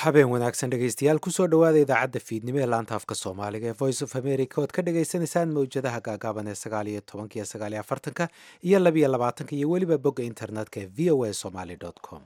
habeen wanaagsan dhegaystayaal kusoo dhowaada idaacadda fiidnimo ee laanta afka soomaaliga ee voice of america ood ka dhagaysanaysaan mawjadaha gaagaaban ee sagaal iyo tobanka iyo sagaal iyo afartanka iyo labiyo labaatanka iyo weliba bogga internetka ee v o a somaly com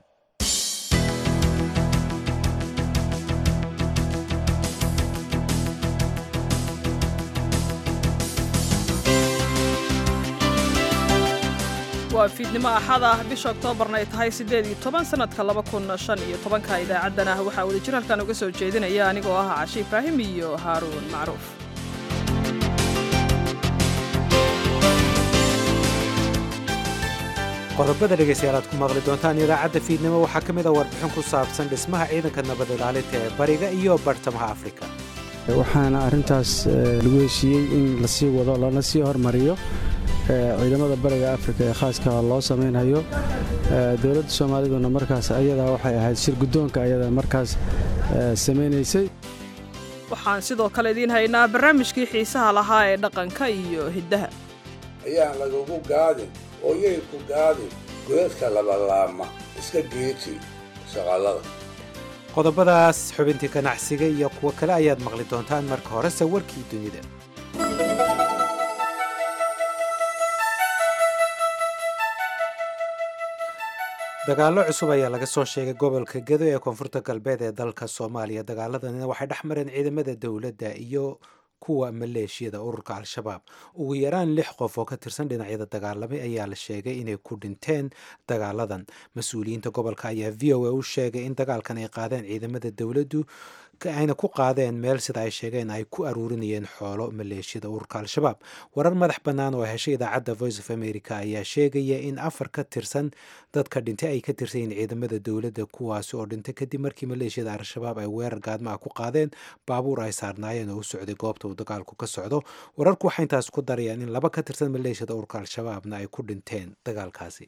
waa fiidnimo axad ah bisha oktoobarna ay tahay siddeed iyo toban sannadka laba kun shan iyo tobanka idaacadan ah waxaa wadajir halkan uga soo jeedinaya anigoo ah cashi ibraahim iyo haaruun macruuf qodobada dhegaystayaal aad ku maqli doontaan idaacadda fiidnimo waxaa ka mid a warbixin ku saabsan dhismaha ciidanka nabad ilaalinta ee bariga iyo bartamaha afrika waxaana arrintaas lagu heshiiyey in lasii wado lana sii hormariyo ciidamada bariga afrika ee khaaska loo samaynhayo dowladda soomaaliduna markaas ayadaa waxay ahayd shir guddoonka ayadaa markaas samaynaysay waxaan sidoo kale idiin haynaa barnaamijkii xiisaha lahaa ee dhaqanka iyo hiddaha ayaan lagugu gaadin oo yay ku gaadin godadka labalaama iska geeji shaqallada qodobadaas xubintii ganacsiga iyo kuwo kale ayaad maqli doontaan marka horese warkii dunida dagaallo cusub ayaa laga soo sheegay gobolka gedo ee koonfurta galbeed ee dalka soomaaliya dagaaladani waxay dhex mareen ciidamada dowladda iyo kuwa maleeshiyada ururka al-shabaab ugu yaraan lix qof oo ka tirsan dhinacyada dagaalamay ayaa la sheegay inay ku dhinteen dagaaladan mas-uuliyiinta gobolka ayaa v o a u sheegay in dagaalkan ay qaadeen ciidamada dowladdu ayna ku qaadeen meel sida ay sheegeen ay ku aruurinayeen xoolo maleeshiyada ururka al-shabaab warar madax bannaan oo heshay idaacadda voice of america ayaa sheegaya in afar ka tirsan dadka dhintay ay ka tirsan yihiin ciidamada dowladda kuwaasi oo dhintay kadib markii maleeshiyada al-shabaab ay weerar gaadma ah ku qaadeen baabuur ay saarnaayeen oo u socday goobta uu dagaalku ka socdo wararku waxay intaas ku darayaan in laba ka tirsan maleeshiyada ururka al-shabaabna ay ku dhinteen dagaalkaasi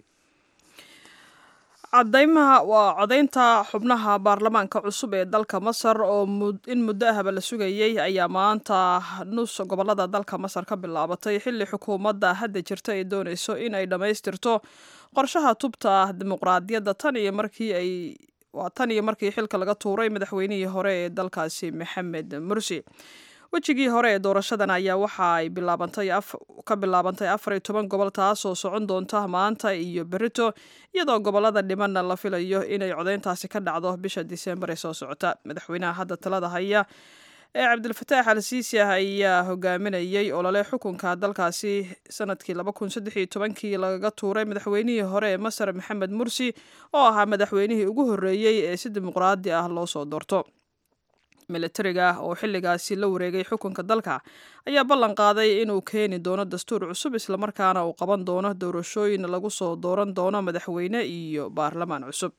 cadaymaha waa codaynta xubnaha baarlamaanka cusub ee dalka masar oo in muddo ahba la sugayey ayaa maanta nus gobolada dalka masar ka bilaabatay xilli xukuumadda hadda jirta ay doonayso in ay dhammaystirto qorshaha tubta dimuqraadiyadda tan iyo markii ay waa tan iyo markii xilka laga tuuray madaxweynihii hore ee dalkaasi maxamed mursi wejigii hore ee doorashadan ayaa waxa ay bilaabantay ka bilaabantay afar iyo toban gobol taasoo socon doonta maanta iyo berito iyadoo gobolada dhimanna la filayo inay codayntaasi ka dhacdo bisha diseembar ee soo socota madaxweynaha hadda talada haya ee cabdilfataax al siisi ah ayaa hogaaminayay olole xukunka dalkaasi sanadkii laba kun saddex iyo tobankii lagaga tuuray madaxweynihii hore ee masar maxamed mursi oo ahaa madaxweynihii ugu horreeyey ee si dimuqraadi ah loo soo doorto militariga oo xilligaasi la wareegay xukunka dalka ayaa ballan qaaday inuu keeni doono dastuur cusub islamarkaana uu qaban doono doorashooyin lagu soo dooran doono madaxweyne iyo baarlamaan cusub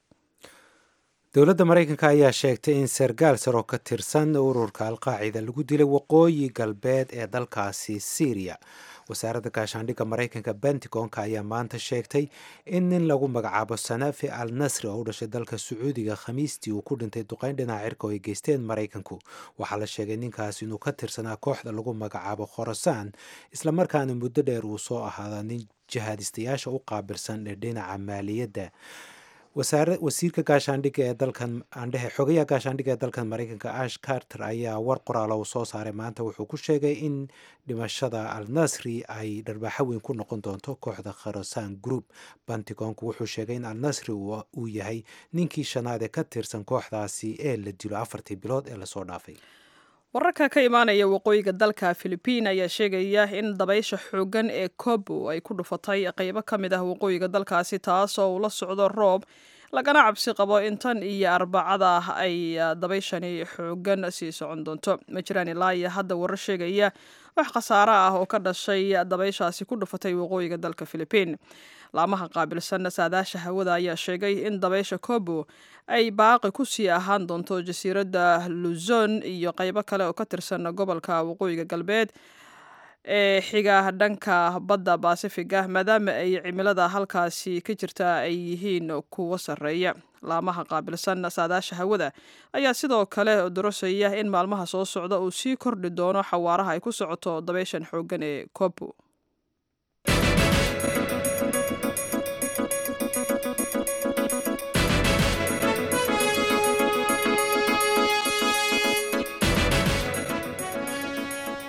dowladda maraykanka ayaa sheegtay in sargaal sar oo ka tirsan ururka alqaacida lagu dilay waqooyi galbeed ee dalkaasi syriya wasaaradda gaashaandhigga maraykanka bentigonka ayaa maanta sheegtay in nin lagu magacaabo sanafi al nasri oo u dhashay dalka sacuudiga khamiistii uu ku dhintay duqeyn dhinaca cirka oo ay geysteen maraykanku waxaa la sheegay ninkaas inuu ka tirsanaa kooxda lagu magacaabo khorasaan islamarkaana muddo dheer uu soo ahaada nin jihaadistayaasha u qaabilsan ee dhinaca maaliyadda wasiirka gaashaandhigga ee dalkan andhehe xogayaha gaashaandhigga ee dalkan maraykanka ash carter ayaa war qoraalo uu soo saaray maanta wuxuu ku sheegay in dhimashada al nasri ay dharbaaxo weyn ku noqon doonto kooxda kharasan group bantigonku wuxuu sheegay in al nasri uu yahay ninkii shanaad ee ka tirsan kooxdaasi ee la dilo afartii bilood ee lasoo dhaafay wararka ka imaanaya waqooyiga dalka filibiin ayaa sheegaya in dabaysha xooggan ee kobo ay ku dhufatay qeybo ka mid ah waqooyiga dalkaasi taasoo uu la socdo roob lagana cabsi qabo in tan iyo arbacada ay dabayshani xooggan sii socon doonto ma jiraan ilaa iyo hadda warar sheegaya wax khasaare ah oo ka dhashay dabayshaasi ku dhufatay waqooyiga dalka filibiin laamaha qaabilsan saadaasha hawada ayaa sheegay in dabaysha kobo ay baaqi ku sii ahaan doonto jasiiradda luzon iyo qeybo kale oo ka tirsan gobolka waqooyiga galbeed ee xiga dhanka badda baasifiga maadaama ay cimilada halkaasi ka jirta ay yihiin kuwo sarreeya laamaha qaabilsan saadaasha hawada ayaa sidoo kale dorosaya in maalmaha soo socda uu sii kordhi doono xawaaraha ay ku socoto dabayshan xooggan ee kobo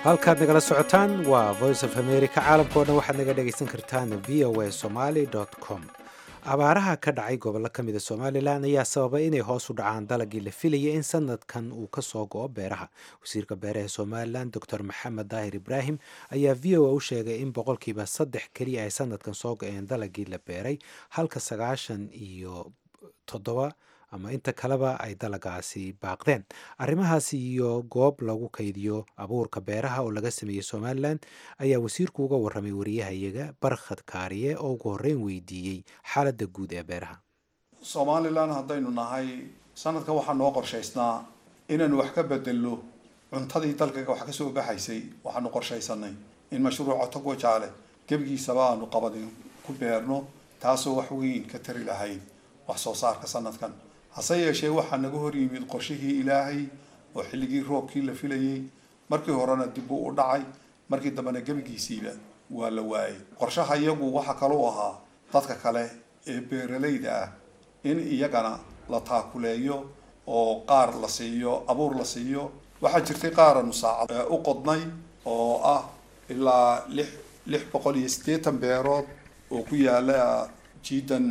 halkaad nagala socotaan waa voice of america caalamka oo dhan waxaad naga dhegaysan kartaan v o a somaly com abaaraha ka dhacay gobollo ka mida somalilan ayaa sababay inay hoos u dhacaan dalagii la filayay in sanadkan uu ka soo go-o beeraha wasiirka beeraha somalilan docor maxamed daahir ibraahim ayaa v o a u sheegay in boqolkiiba saddex keliya ay sanadkan soo go-een dalagii la beeray halka sagaashan iyo toddoba ama inta kaleba ay dalagaasi baaqdeen arrimahaasi iyo goob lagu kaydiyo abuurka beeraha oo laga sameeyey somalilan ayaa wasiirku uga warramay wariyahayaga barkhad kaariye oo ugu horreyn weydiiyey xaaladda guud ee beeraha somalilan haddaynu nahay sanadka waxaa noo qorshaysnaa inaynu wax ka bedelno cuntadii dalkaga wax kasoo baxaysay waxaanu qorshaysanay in mashruuca togo jaale gebigiisaba aanu qabadin ku beerno taasoo wax weyn ka tari lahayd wax soo saarka sanadkan hase yeeshee waxaa naga hor yimid qorshihii ilaahay oo xilligii roobkii la filayay markii horena dib uu u dhacay markii dambena gebigiisiiba waa la waayay qorshaha iyagu waxaa kaluu ahaa dadka kale ee beeralayda ah in iyagana la taakuleeyo oo qaar la siiyo abuur la siiyo waxaa jirtay qaaranu saacad u qodnay oo ah ilaa lix lix boqol iyo siddeetan beerood oo ku yaala jiidan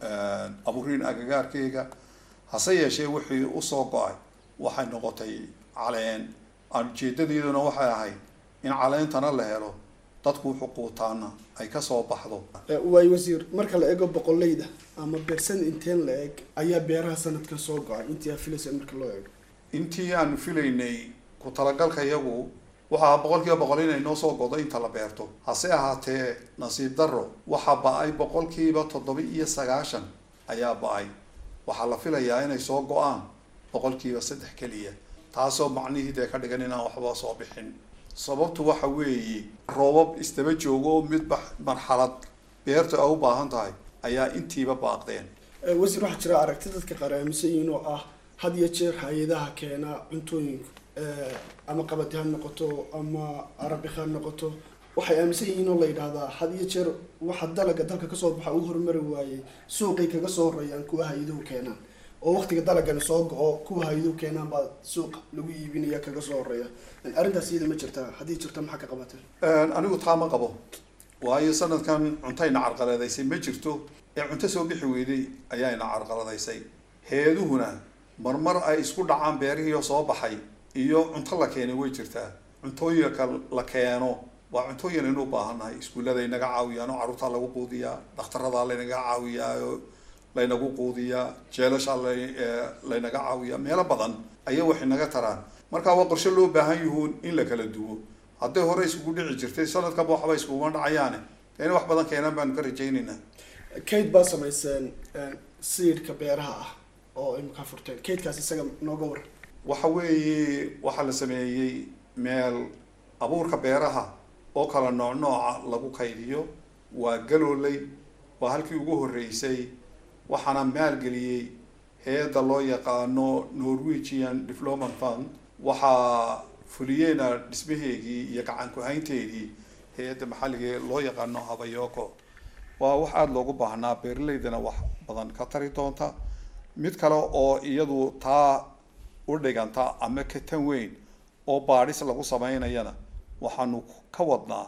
abuuriin agagaarkeyga hase yeeshee wixii usoo go-ay waxay noqotay caleen ujeedadeeduna waxay ahayd in caleentana la helo dadku xuquutaana ay kasoo baxdo waay wasiir marka la eego boqoleyda ama beersan inteen la eg ayaa beeraha sanadkan soo go-ay intii aa filaysa marka loo eego intii aanu filaynay ku talagalka iyagu waxaa boqol kiiba boqol inay noo soo godo inta la beerto hase ahaatee nasiib darro waxaa ba-ay boqolkiiba toddoba iyo sagaashan ayaa ba-ay waxaa la filayaa inay soo go-aan boqolkiiba saddex keliya taasoo macnihii dee ka dhigan inaan waxba soo bixin sababtu waxa weeye roobab isdaba joogo oo midba marxalad beerta a u baahan tahay ayaa intiiba baaqdeen wasiir waxaa jira aragti dadka qaar aaminsan yihiin oo ah had iyo jeer hay-adaha keena cuntooyinku ama qabadi ha noqoto ama arabi ha noqoto waxay aaminsan yihiin oo la yidhaahdaa had iyo jeer waxa dalaga dalka kasoo baxa u horumari waayey suuqay kaga soo horeeyaan kuwa hay-aduhu keenaan oo waqtiga dalagani soo go-o kuwa hay-aduhu keenaan baa suuqa lagu iibinaya kaga soo horeeya arrintaas iyada ma jirtaa haddii jirta maxaa ka qabatay anigu taa ma qabo waayo sanadkan cuntayna carqaladaysay ma jirto ee cunto soo bixi weyday ayaayna carqaladaysay heeduhuna marmar ay isku dhacaan beerihii soo baxay iyo cunto la keenay way jirtaa cuntooyinka la keeno waa cuntooyin aynu u baahannahay iskuullada inaga caawiyaan oo carruurtaa lagu quudiyaa dhakhtarada laynaga caawiyaa oo laynagu quudiyaa jeelasha laynaga caawiyaa meelo badan ayay wax inaga taraan marka waa qorshe loo baahan yihuun in la kala duwo hadday hore iskugu dhici jirtay sanadkaba waxba iskuguma dhacayaane ina wax badan keenaan baanu ka rajaynaynaa kate baa samayseen siidhka beeraha ah oo imika furteen katekaas isaga nooga waran waxa weeye waxaa la sameeyey meel abuurka beeraha oo kala nooc nooca lagu kaydiyo waa galooley waa halkii ugu horreysay waxaana maalgeliyey hay-adda loo yaqaano norwegian development fund waxaa fuliyeena dhismaheegii iyo gacan ku-haynteedii hay-adda maxalligae loo yaqaano habayoko waa wax aada loogu baahnaa beeralaydana wax badan ka tari doonta mid kale oo iyadu taa u dhiganta ama ka tan weyn oo baadhis lagu sameynayana waxaanu ka wadnaa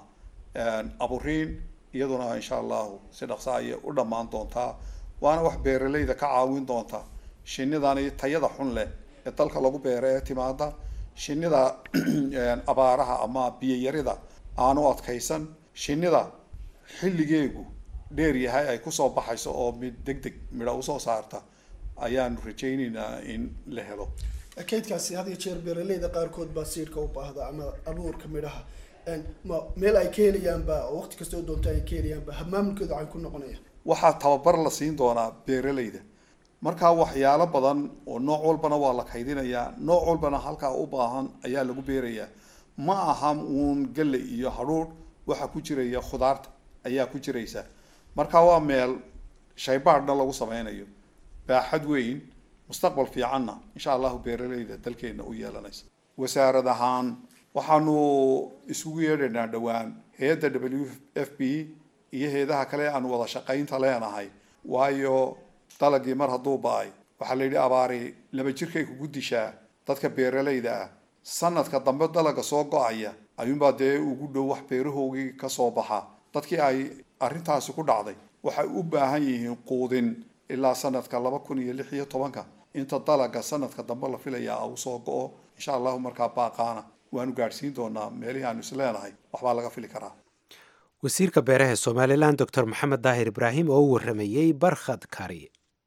aburiin iyaduna insha allahu si dhaqsa ayay u dhammaan doontaa waana wax beeralayda ka caawin doonta shinidani tayada xun leh ee dalka lagu beera ee timaada shinida abaaraha ama biyayarida aanu adkaysan shinida xilligeegu dheer yahay ay kusoo baxayso oo mid deg deg midho usoo saarta ayaanu rajaynaynaa in la helo kaydkaasi had iyo jeer beeraleyda qaarkood baa siidhka u baahda ama abuurka midhaha ma meel ay ka helayaanba oo waqti kastoo doonto ay ka helayaanba maamulkooda waxay ku noqonayaan waxaa tababar la siin doonaa beeralayda markaa waxyaalo badan oo nooc walbana waa la kaydinayaa nooc walbana halkaa u baahan ayaa lagu beerayaa ma aha uun galle iyo hadhuudh waxaa ku jiraya khudaarta ayaa ku jiraysa marka waa meel shaybaadhna lagu sameynayo baaxad weyn mustaqbal fiicanna insha allahu beeralayda dalkeenna u yeelanaysa wasaarad ahaan waxaanu isugu yeedhaynaa dhowaan hay-adda w f b iyo heedaha kale aanu wada shaqaynta leenahay waayo dalagii mar hadduu ba-ay waxaa la yidhi abaari laba jirkay kugu dishaa dadka beeralayda ah sanadka dambe dalaga soo go-aya ayuunbaa dee ugu dhow wax beerahoogii ka soo baxa dadkii ay arrintaasi ku dhacday waxay u baahan yihiin quudin ilaa sanadka laba kun iyo lix iyo tobanka inta dalaga sanadka dambe la filayaa uu soo go-o insha allahu markaa baaqaana waanu gaadhsiin doonaa meelihii aanu is leenahay waxbaa laga fili karaa wasiirka beeraha somalilan doctor maxamed daahir ibraahim oo u waramayey barkhad kari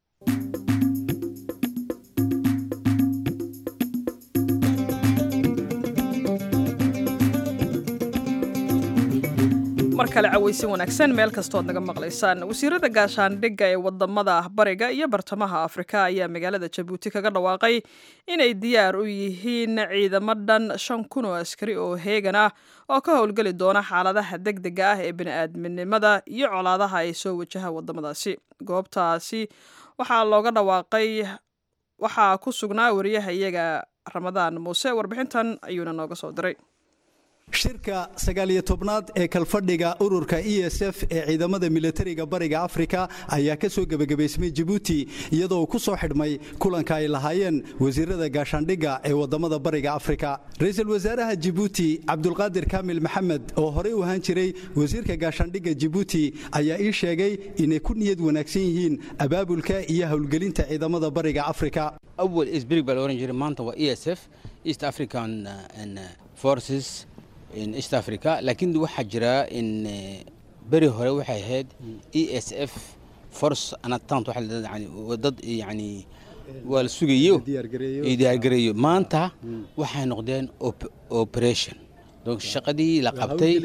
mar kale cawaysin wanaagsan meel kastood naga maqlaysaan wasiirada gaashaandhigga ee wadamada bariga iyo bartamaha afrika ayaa magaalada jabuuti kaga dhawaaqay inay diyaar u yihiin ciidamo dhan shan kun oo askari oo heegan ah oo ka howlgeli doona xaaladaha deg dega ah ee bini-aadminimada iyo colaadaha ay soo wajaha wadamadaasi goobtaasi waxaa looga dhawaaqay waxaa ku sugnaa wariyaha iyaga ramadaan muuse warbixintan ayuuna nooga soo diray shirka sagaaliyo tobnaad ee kalfadhiga ururka e s f ee ciidamada militariga bariga afrika ayaa ka soo gebagabaysmay jabuuti iyadoo ku soo xidhmay kulanka ay lahaayeen wasiirada gaashaandhigga ee wadamada bariga afrika ra-iisul wasaaraha jabuuti cabdulqaadir kaamil maxamed oo horey u ahaan jiray wasiirka gaashaandhigga jabuuti ayaa ii sheegay inay ku niyad wanaagsan yihiin abaabulka iyo howlgelinta ciidamada bariga afrika awal isbirig baa la oran jiray maanta waa e s f east african forces in east africa laakiin waxaa jira in beri hore waxay ahayd e s f force anatant yani dad yani waa la sugayo iyo diyaargareeyo maanta waxay noqdeen operation donc shaqadii la qabtay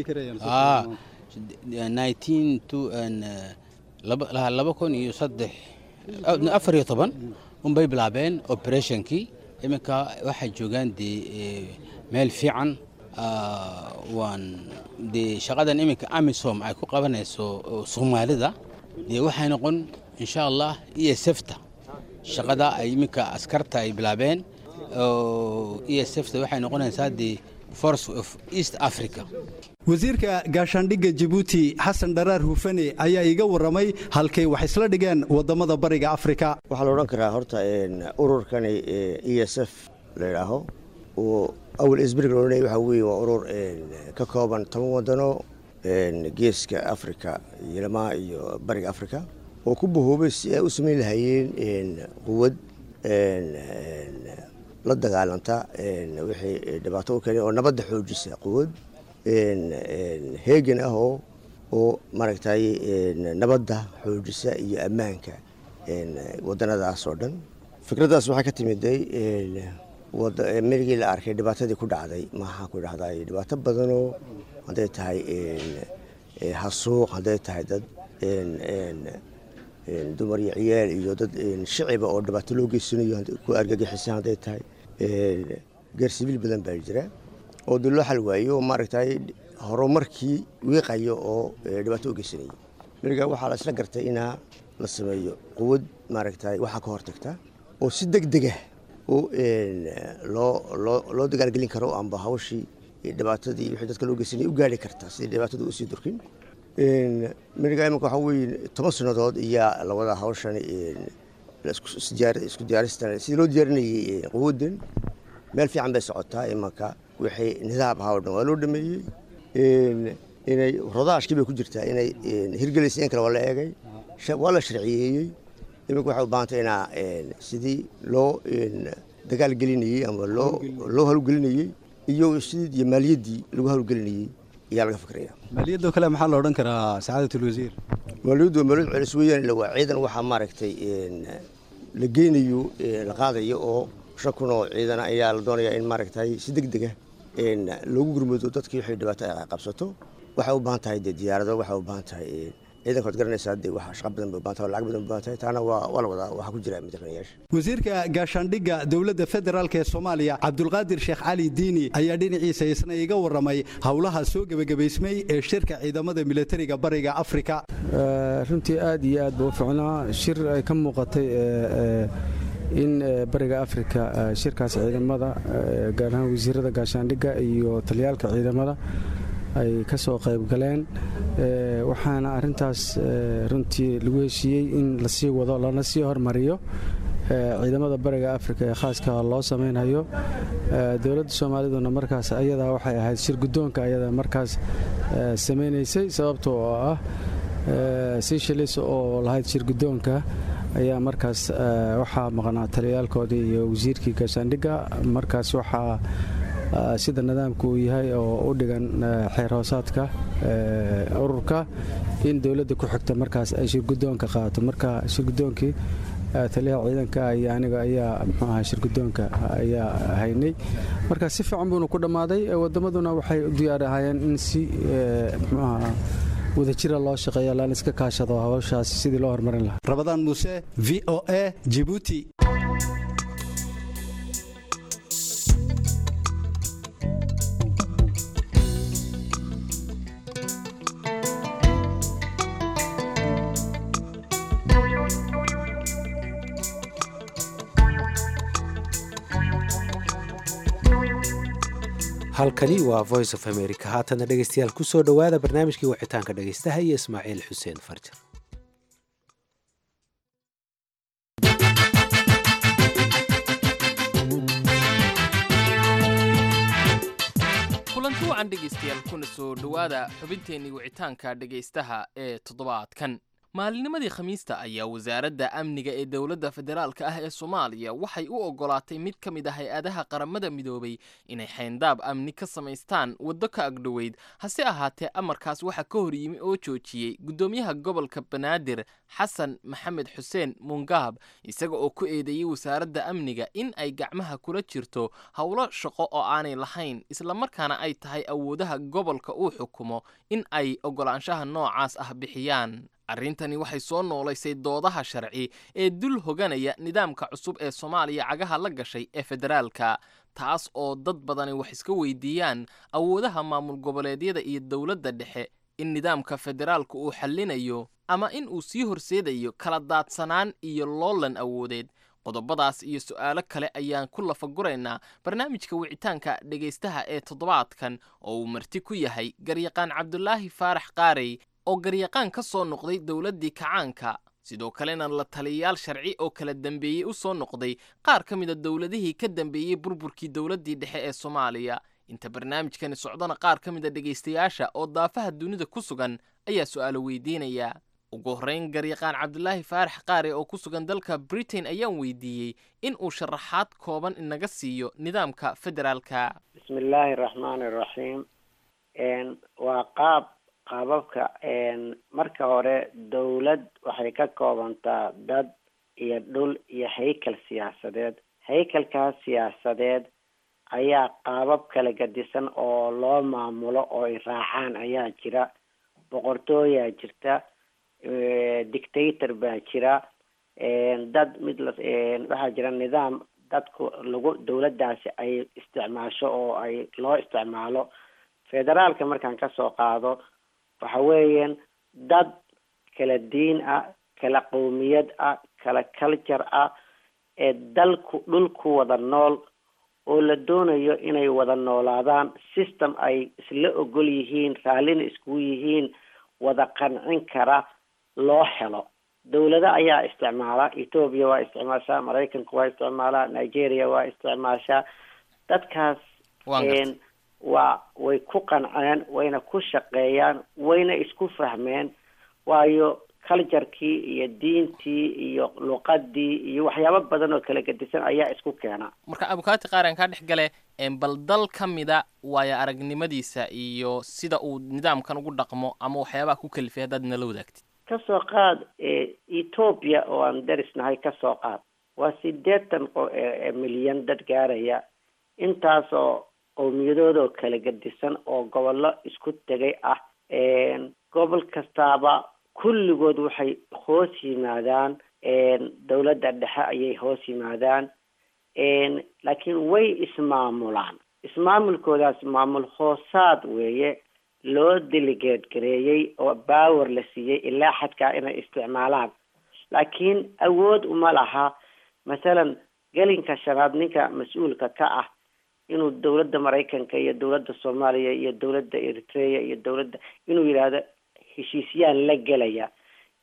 nineteen to laba kun iyo saddex afar iyo toban unbay bilaabeen operationkii iminka waxay joogaan dee meel fiican waan dee shaqadan iminka amisom ay ku qabanayso soomaalida dee waxay noqon insha allah e s fta shaqada ay iminka askarta ay bilaabeen e s fta waxay noqonaysaa dee force of east africa wasiirka gaashaandhigga jabuuti xasan dharaar hufane ayaa iiga warramay halkay wax isla dhigeen wadamada bariga afrika waxaa la odhan karaa horta ururkani e s f la idhaaho awal isbrig la odhanaya waxaa weeye waa urur ka kooban toban wadano geeska afrika yilmaa iyo bariga afrika oo ku bahoobay si ay u samayn lahaayeen quwad la dagaalanta wixii dhibaato u keenay oo nabadda xoojisa quwad heegan ah oo oo maaragtay nabadda xoojisa iyo ammaanka wadanadaas oo dhan fikraddaas waxaa ka timiday merigii la arkay dhibaatadii ku dhacday maxaa ku dhahday dhibaato badanoo hadday tahay hasuuq hadday tahay dad dumar iyo ciyaal iyo dad shiciba oo dhibaato loo geysanayo ku argagixisan hadday tahay gaar sibiil badan baa jira oo dee loo xal waayo oo maaragtay horumarkii wiiqayo oo dhibaato u geysanayay merigaa waxaa la isla gartay inaa la sameeyo quwad maaragtay waxaa ka hortagta oo si deg dega oo loo dagaalgelin karo amba hawshii dhibaatadii wixii dadka loo geysanayay u gaari karta sidii dhibaatadu usii durkin merigaa imanka waxaa weeye toban sannadood iyaa la wadaa hawshan isku diyaaristan sidii loo diyaarinayay quwaddan meel fiican bay socotaa imanka wixii nidaam ahaa o dhan waa loo dhameeyey inay rodaashkii bay ku jirtaa inay hirgelaysa in kale waa la eegay waa la sharciyeeyey iminka waxay u baahantay inaa sidii loo dagaal gelinayey ama loo loo hawlgelinayey iyo sidii iyo maaliyaddii lagu hawlgelinayey ayaa laga fikraya maaliyadoo kale maxaa la odhan karaa sacaadatlwasiir maaliyaddu waa maaliyad celis weeyaan ila waa ciidan waxaa maaragtay la geynayo la qaadayo oo shan kun oo ciidan ayaa la doonayaa in maaragtay si deg dega loogu gurmado dadkii wixii dhibaato ay qabsato waxay u baahan tahay dee diyaarado waxay u baahan tahay ciidanka waad garanaysaa dee wax shaqa badan bay u baahan tahay lacag badan bay u baahan tahay taana waa waa la wadaa waxaa ku jira madaxweynayaasha wasiirka gaashaandhigga dowladda federaalk ee soomaaliya cabdulqaadir sheekh cali diini ayaa dhinaciisa isna iga warramay howlaha soo gebagabaysmay ee shirka ciidamada militariga bariga afrika runtii aad iyo aad buu u ficnaa shir ay ka muuqatay in bariga afrika shirkaas ciidamada gaar ahaan wasiirada gaashaandhigga iyo taliyaalka ciidamada ay ka soo qayb galeen waxaana arintaas runtii lagu heshiiyey in lasii wado lana sii hormariyo ciidamada bariga afrika ee khaaska loo samaynayo dowladda soomaaliduna markaas ayadaa waxay ahayd shir guddoonka ayada markaas samaynaysay sababta oo ah seychelles oo lahayd shir guddoonka ayaa markaas waxaa maqnaa taliyaalkoodii iyo wasiirkii gaashaandhigga markaas waxaa sida nidaamku uu yahay oo u dhigan xeer hoosaadka ururka in dowladda ku xigta markaas ay shirguddoonka qaato marka shirguddoonkii taliyaha ciidanka iyo aniga ayaa muxuu ahaa shirguddoonka ayaa haynay marka si fiican buuna ku dhammaaday waddamaduna waxay u diyaar ahaayeen in si muxuu ahaa wadajira loo shaqeeya laan iska kaashado hawshaas sidii loo horumarin lahaa rabadaan muuse v o a jibuuti halkani waa voice of america haatana dhegeystayaal ku soo dhowaada barnaamijkii wicitaanka dhegeystaha iyo ismaaciil xuseen farjar kulanti wacan dhegaystayaal kuna soo dhowaada xubinteennii wicitaanka dhegaystaha ee toddobaadkan maalinimadii khamiista ayaa wasaaradda amniga ee dowladda federaalka ah ee soomaaliya waxay u oggolaatay mid ka mid ah hay-adaha qaramada midoobay inay xayndaab amni ka samaystaan waddo ka agdhoweyd hase ahaatee amarkaas waxaa ka hor yimi oo joojiyey guddoomiyaha gobolka banaadir xasan maxamed xuseen mungaab isaga oo ku eedeeyey wasaaradda amniga in ay gacmaha kula jirto howlo shaqo oo aanay lahayn islamarkaana ay tahay awoodaha gobolka uu xukumo in ay oggolaanshaha noocaas ah bixiyaan arrintani waxay soo noolaysay doodaha sharci ee dul hoganaya nidaamka cusub ee soomaaliya cagaha la gashay ee federaalka taas oo dad badani wax iska weydiiyaan awoodaha maamul goboleedyada iyo dowladda dhexe in nidaamka federaalka uu xallinayo ama in uu sii horseedayo kala daadsanaan iyo loolan awoodeed qodobadaas iyo su'aalo kale ayaan ku lafaguraynaa barnaamijka wicitaanka dhegaystaha ee toddobaadkan oo uu marti ku yahay garyaqaan cabdulaahi faarax qaarey oo garyaqaan ka soo noqday dowladdii kacaanka sidoo kalena la taliyayaal sharci oo kala dambeeyey u soo noqday qaar ka mida dowladihii ka dambeeyey burburkii dowladdii dhexe ee soomaaliya inta barnaamijkani socdona qaar ka mida dhegaystayaasha oo daafaha dunida ku sugan ayaa su'aalo weydiinaya ugu horrayn garyaqaan cabdulaahi faarax qaare oo ku sugan dalka britain ayaan weydiiyey in uu sharaxaad kooban inaga siiyo nidaamka federaalka bismillaahi raxmaani raxiim waa qaab qaababka marka hore dowlad waxay ka koobantaa dad iyo dhul iyo haykal siyaasadeed haykalkaas siyaasadeed ayaa qaabab kala gadisan oo loo maamulo oo ay raacaan ayaa jira boqortooyaa jirta dictator baa jira dad mid la waxaa jira nidaam dadku lagu dowladdaasi ay isticmaasho oo ay loo isticmaalo federaalka markaan kasoo qaado waxa weeyaan dad kala diin ah kala qowmiyad ah kala culture ah ee dalku dhulku wada nool oo la doonayo inay wada noolaadaan system ay isla ogol yihiin raallina iskugu yihiin wada qancin kara loo helo dowlado ayaa isticmaala ethoobia waa isticmaashaa maraykanku waa isticmaalaa nigeria waa isticmaashaa dadkaas waa way ku qanceen wayna ku shaqeeyaan wayna isku fahmeen waayo culturekii iyo diintii iyo luqadii iyo waxyaabo badan oo kala gedisan ayaa isku keena marka abukaati qaar aan kaa dhex gale bal dal ka mida waayo aragnimadiisa iyo sida uu nidaamkan ugu dhaqmo ama waxyaabaha ku kalifay haddaad nala wadaagtid kasoo qaad ethoobia oo aan darisnahay kasoo qaad waa sideetan milyan dad gaaraya intaasoo qowmiyadoodoo kala gedisan oo gobollo isku tegay ah gobol kastaaba kulligood waxay hoos yimaadaan dowladda dhexe ayay hoos yimaadaan laakiin way ismaamulaan ismaamulkoodaas maamul hoosaad weeye loo delegeed gareeyey oo baawer la siiyey ilaa xadkaa inay isticmaalaan laakiin awood uma laha masalan gelinka shanaad ninka mas-uulka ka ah inuu dowladda maraykanka iyo dowladda soomaaliya iyo dowladda eritrea iyo dowladda inuu yidhaahdo heshiisyaan la gelaya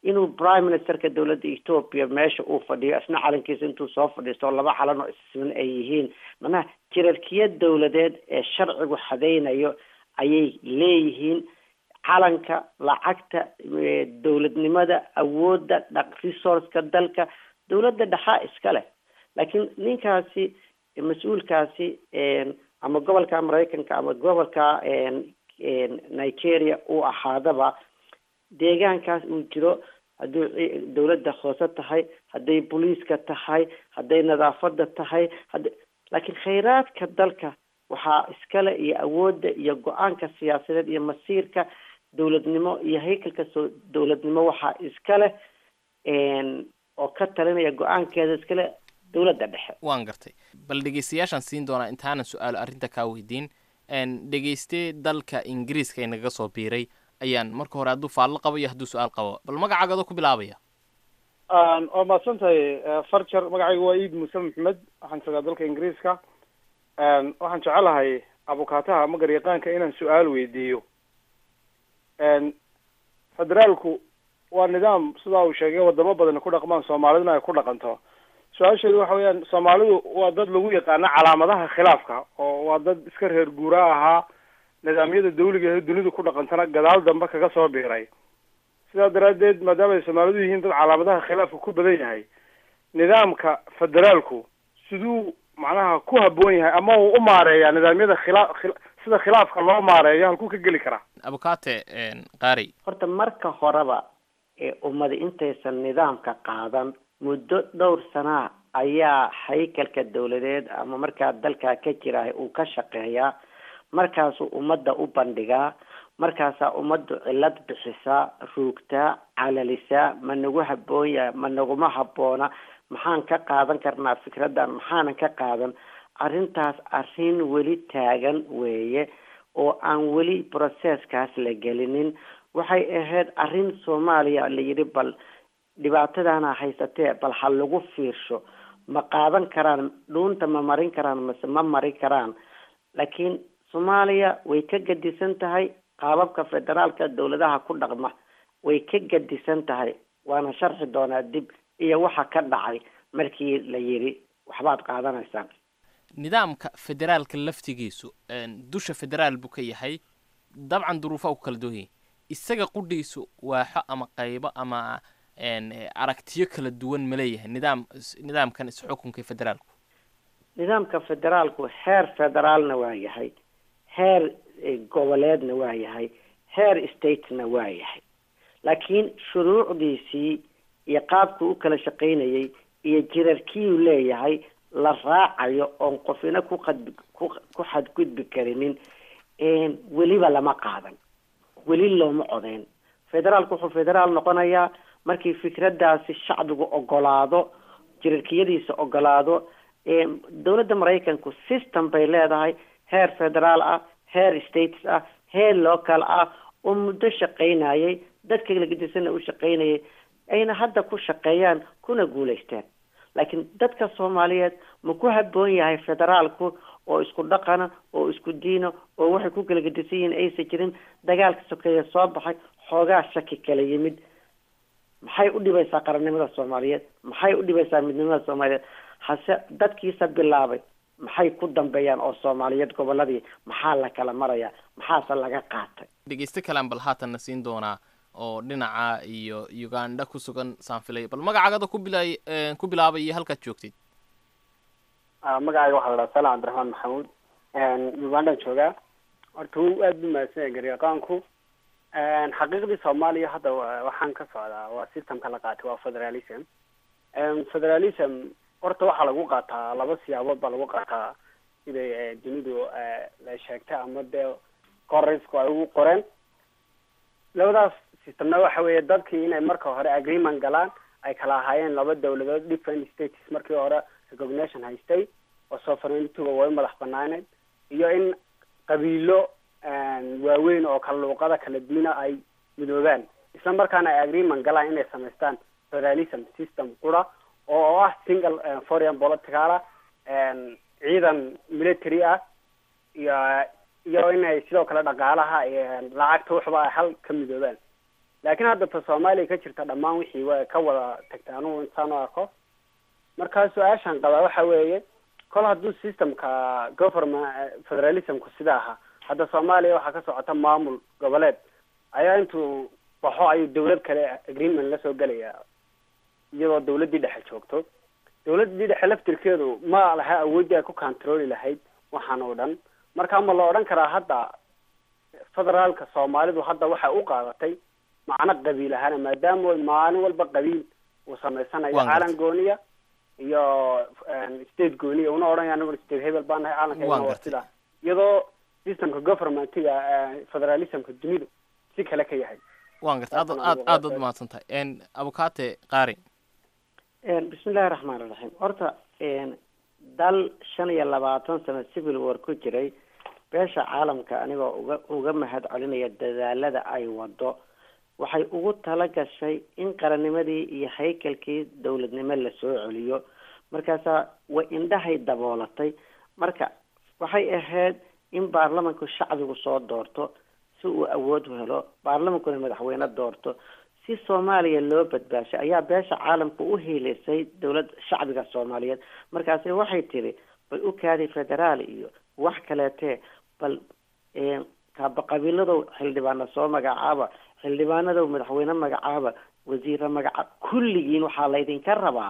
inuu prime ministerka dowladda ethoopia meesha uu fadhiyo isna calankiisa intuu soo fadhiisto laba calan oo issiman ay yihiin macnaha jirarkiya dowladeed ee sharcigu xadaynayo ayay leeyihiin calanka lacagta dowladnimada awoodda dhaq resourceka dalka dowladda dhexaa iska leh laakiin ninkaasi mas-uulkaasi ama gobolka maraykanka ama gobolka nigeria uu ahaadaba deegaankaas uu jiro hadduu dowladda hoose tahay hadday booliiska tahay hadday nadaafada tahay hada laakiin khayraadka dalka waxaa iskale iyo awoodda iyo go-aanka siyaasadeed iyo masiirka dowladnimo iyo haykalka soo dowladnimo waxaa iska leh oo ka talinaya go-aankeeda iskale dowladda dhexe waan gartay bal dhegeystayaashaan siin doonaa intaanan su-aalo arrinta kaa weydiin dhegeyste dalka ingiriiska inagaga soo biiray ayaan marka hore hadduu faallo qabo iyo hadduu su-aal qabo bal magacaagadoo ku bilaabaya waa mahadsan tahay farjar magacayga waa iid muuse maxamed waxaan joogaa dalka ingiriiska waxaan jecelahay abukaataha ama garyaqaanka inaan su-aal weydiiyo federaalku waa nidaam sidaa uu sheegay wadamo badan ku dhaqmaan soomaaliduna ay ku dhaqanto su-aasheedu waxa weeyaan soomaalidu waa dad lagu yaqaano calaamadaha khilaafka oo waa dad iska reer guuraa ahaa nidaamyada dawliga ee dunidu ku dhaqantana gadaal dambe kaga soo biiray sidaa daraaddeed maadaama ay soomaalidu yihiin dad calaamadaha khilaafka ku badan yahay nidaamka federaalku siduu macnaha ku habboon yahay ama uu u maareeyaa nidaamyada khilaa sida khilaafka loo maareeyo halkuu ka geli karaa abukate qaari horta marka horeba ee ummadi intaysan nidaamka qaadan muddo dhowr sanaa ayaa haykalka dowladeed ama markaa dalkaa ka jira uu ka shaqeeyaa markaasuu ummadda u bandhigaa markaasaa ummaddu cilad bixisaa ruugtaa calalisaa ma nagu habboon yahay ma naguma habboona maxaan ka qaadan karnaa fikraddan maxaanan ka qaadan arrintaas arrin weli taagan weeye oo aan weli processkaas la gelinin waxay ahayd arrin soomaaliya la yidhi bal dhibaatadaana haysatee bal ha lagu fiirsho ma qaadan karaan dhuunta ma marin karaan mase ma mari karaan laakiin soomaaliya way ka gadisan tahay qaababka federaalka dowladaha ku dhaqma way ka gadisan tahay waana sharxi doonaa dib iyo waxa ka dhacay markii la yidhi waxbaad qaadanaysaan nidaamka federaalka laftigiisu dusha federaal buu ka yahay dabcan duruufa u kala duwan yahay isaga qudhiisu waaxo ama qaybo ama aragtiyo kala duwan ma leeyahay nidaam nidaamkan isxukunka federaalku nidaamka federaalku heer federaalna waa yahay heer goboleedna waa yahay heer statena waa yahay laakiin shuruucdiisii iyo qaabkuu u kala shaqaynayay iyo jirarkiyuu leeyahay la raacayo oon qofina ku qad ku ku xadgudbi karinin weliba lama qaadan weli looma codeyn federaalku wuxuu federaal noqonayaa markii fikraddaasi shacbigu ogolaado jirarkiyadiisa ogolaado dowladda maraykanku system bay leedahay heer federaal ah heer states ah heer local ah oo muddo shaqaynayay dadka lagadisanna u shaqaynayay ayna hadda ku shaqeeyaan kuna guulaysteen laakiin dadka soomaaliyeed ma ku habboon yahay federaalku oo isku dhaqana oo isku diina oo waxay ku kala gedisan yihiin aysan jirin dagaalka sokeeye soo baxay xoogaa shaki kala yimid maxay u dhibaysaa qarannimada soomaaliyeed maxay u dhibaysaa midnimada soomaaliyeed hase dadkiisa bilaabay maxay ku dambeeyaan oo soomaaliyeed goboladii maxaa la kala marayaa maxaase laga qaatay dhegeyste kalaan bal haatanna siin doonaa oo dhinaca iyo uganda ku sugan saanfilay bal magacaagada ku bila ku bilaabay iyo halkaad joogtid magacayga waxaa la dhaha salam cabdiraxmaan maxamuud ugandaan joogaa horta wuu aada bu mahadsan garyaqaanku xaqiiqdii soomaaliya hadda waxaan ka socdaa waa systemka la qaatay waa federalism federalism horta waxaa lagu qaataa laba siyaabood baa lagu qaataa siday dunidu la sheegtay ama dee qoraysku ay ugu qoreen labadaas systemna waxa weeye dadkii inay marka hore agreement galaan ay kala ahaayeen laba dawladood different states markii hore recognition haystay oo sovereigntyga way madax banaaneed iyo in qabiilo waaweyn oo kala luuqada kala duwana ay midoobaan isla markaana ay agreement galaan inay samaystaan federalism system qura oo ah single foreign politicala ciidan military ah iyo iyo inay sidoo kale dhaqaalaha lacagta waxba ay hal ka midoobaan laakiin hadda ta soomaaliya ka jirta dhammaan wixii way ka wada tagtay anugu intaan u arko markaa su-aashan qabaa waxa weeye kol hadduu systemka government federalismku sida ahaa hadda soomaaliya waxaa ka socota maamul goboleed ayaa intuu baxo ayuu dawlad kale agreement la soo gelaya iyadoo dawladdii dhexe joogto dawladdii dhexe laftirkeedu ma laha awooddii ay ku controli lahayd waxaan oo dhan marka ma la odhan karaa hadda federaalka soomaalidu hadda waxay u qaadatay macno qabiil ahaana maadaama maalin walba qabiil uu samaysanayo Waan gartay. caalan gooniya iyo state gooniya una odhanaya anigu state hebel baan nahay Waan caalanka waa gartay. sida iyadoo systemka governmentiga eh, federalismka dunidu si kale ka yahay waan garta aad aad aad ad mahadsan tahay n abukate qaari bismillahi raxmaan iraxiim horta dal shan iyo labaatan sano civil war ku jiray beesha caalamka anigoo uga uga mahad celinaya dadaalada ay wado waxay ugu tala gashay in qarannimadii iyo haykalkii dowladnimo lasoo celiyo markaasaa way indhahay daboolatay marka waxay ahayd in baarlamanku shacbigu soo doorto si uu awood u helo baarlamankuna madaxweyne doorto si soomaaliya loo badbaashay ayaa beesha caalamka u hiilisay dowlad shacbiga soomaaliyeed markaasi waxay tiri bal u kaadi federaal iyo wax kaleetee bal eh, kaaba qabiiladow xildhibaana soo magacaaba xildhibaanadow madaxweyne magacaaba wasiire magacaaba kulligiin waxaa laydinka rabaa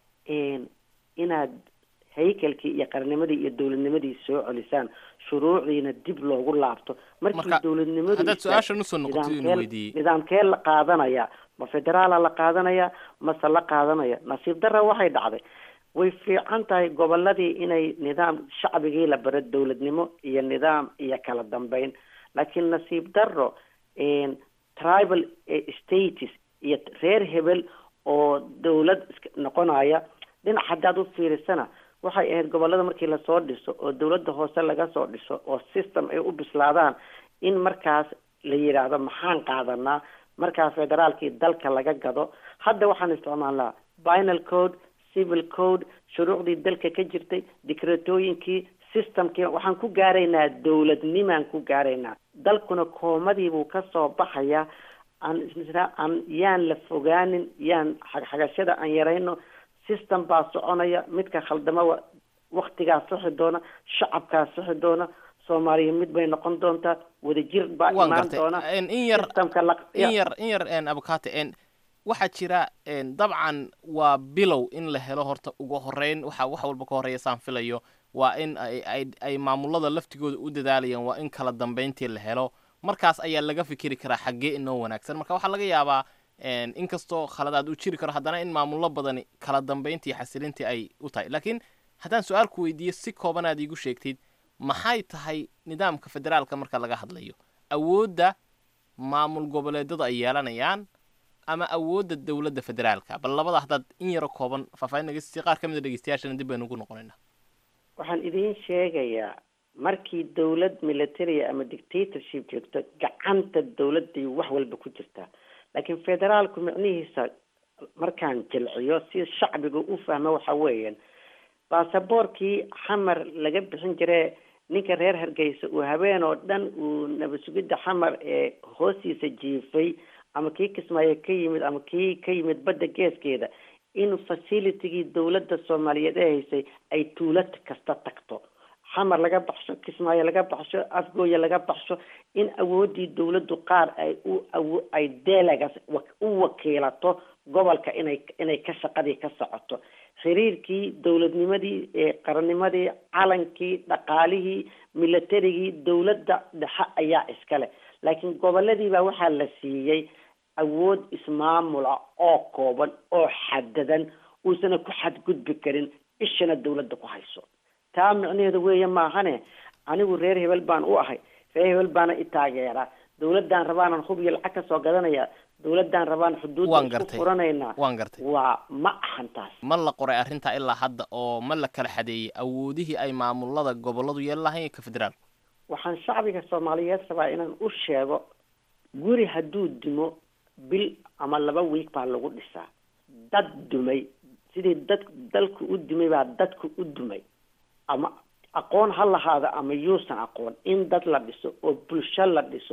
en, inaad haykalkii iyo qarnimadii iyo dowladnimadii soo celisaan shuruucdiina dib loogu laabto markii Marka, dowladnimadu haddaad istaag- su-aashan usoo noqoto inuu nidaamkee- weydiiyey nidaamkee la qaadanaya ma federaala la qaadanaya mase la qaadanaya nasiib darra waxay dhacday way fiican tahay goboladii inay nidaam shacbigii la baro dowladnimo iyo nidaam iyo kala dambeyn laakiin nasiib darro en, tribal eh, states iyo reer hebel oo dowlad iska noqonaya dhinac haddaad u fiirisana waxay ahayd gobolada markii lasoo dhiso oo dowladda hoose laga soo dhiso oo system ay u bislaadaan in markaas la yidhaahdo maxaan qaadanaa markaa federaalkii dalka laga gado hadda waxaan isticmaalnaa binal code civil code shuruucdii dalka ka jirtay dikreetooyinkii systemkii waxaan ku gaaraynaa dowladnimaan ku gaaraynaa dalkuna koomadiibuu kasoo baxaya aan isna aan yaan la fogaanin yaan xagxagashada aan yarayno system baa soconaya midka khaldama wa- waktigaa sixi doona shacabkaa sixi doona soomaaliya mid bay noqon doontaa wadajir baa waan imaan gartay doona En, in yar systemka la in yar in yar en abukate en waxaa jira en dabcan waa bilow in la helo horta ugu horeyn waxa wax walba ka horeeya saan filayo waa in ay ay ay maamulada laftigooda u dadaalayaan waa in kala dambeyntii la helo markaas ayaa laga fikiri karaa xaggee inoo wanaagsan marka waxaa laga yaabaa en inkastoo khaladaad uu jiri karo haddana in maamulo badani kala dambeyntii xasilintii ay u tahay laakiin haddaan su-aal ku weydiiyo si kooban aad iigu sheegtid maxay tahay nidaamka federaalka marka laga hadlayo awoodda maamul goboleedadu ay yeelanayaan ama awoodda dowladda federaalka bal labada haddaad in yaro kooban faahfaahin naga siisay qaar ka mid a dhegeystayaashana dib baynu ugu noqonaynaa waxaan idiin sheegayaa markii dowlad military ama dictatorship joogto gacanta dowladday wax walba ku jirtaa laakiin federaalku micnihiisa markaan jilciyo si shacbiga u fahmo waxa weeyaan baasaboorkii xamar laga bixin jire ninka reer hargeysa uu habeen oo dhan uu nabasugidda xamar ee hoostiisa jiifay ama kii kismaayo ka yimid ama kii ka yimid badda geeskeeda in facilitigii dowladda soomaaliyeed ee haysay ay tuulad kasta tagto xamar laga baxsho kismaayo laga baxsho afgooya laga baxsho in awoodii dowladdu qaar ay u awo ay delegas u wakiilato gobolka inay inay ka shaqadii ka socoto xiriirkii dowladnimadii ee qarannimadii calankii dhaqaalihii militarigii dowladda dhexe ayaa iskale laakiin goboladii baa waxaa la siiyey awood ismaamula oo kooban oo xadadan uusana ku xadgudbi karin ishana dowladda ku hayso taa micnaheedu weeye maahane anigu reer hebel baan u ahay reer hebel baana i taageeraa dowladaan rabaanan hub iyo lacag kasoo gadanaya dowladaan rabaan xuduudda waan isku gartay furanaynaa waan gartay waa ma ahan taas ma la qoray arrintaa ilaa hadda oo ma la kala xadeeyey awoodihii ay maamulada goboladu yeelan lahayn ka federaalku waxaan shacbiga soomaaliyeed rabaa inaan u sheego guri hadduu dimo bil ama laba wiig baa lagu dhisaa dad dumay sidii dad dalku u dumay baa dadku u dumay ama aqoon ha lahaada ama yuusan aqoon in dad la dhiso oo bulsho la dhiso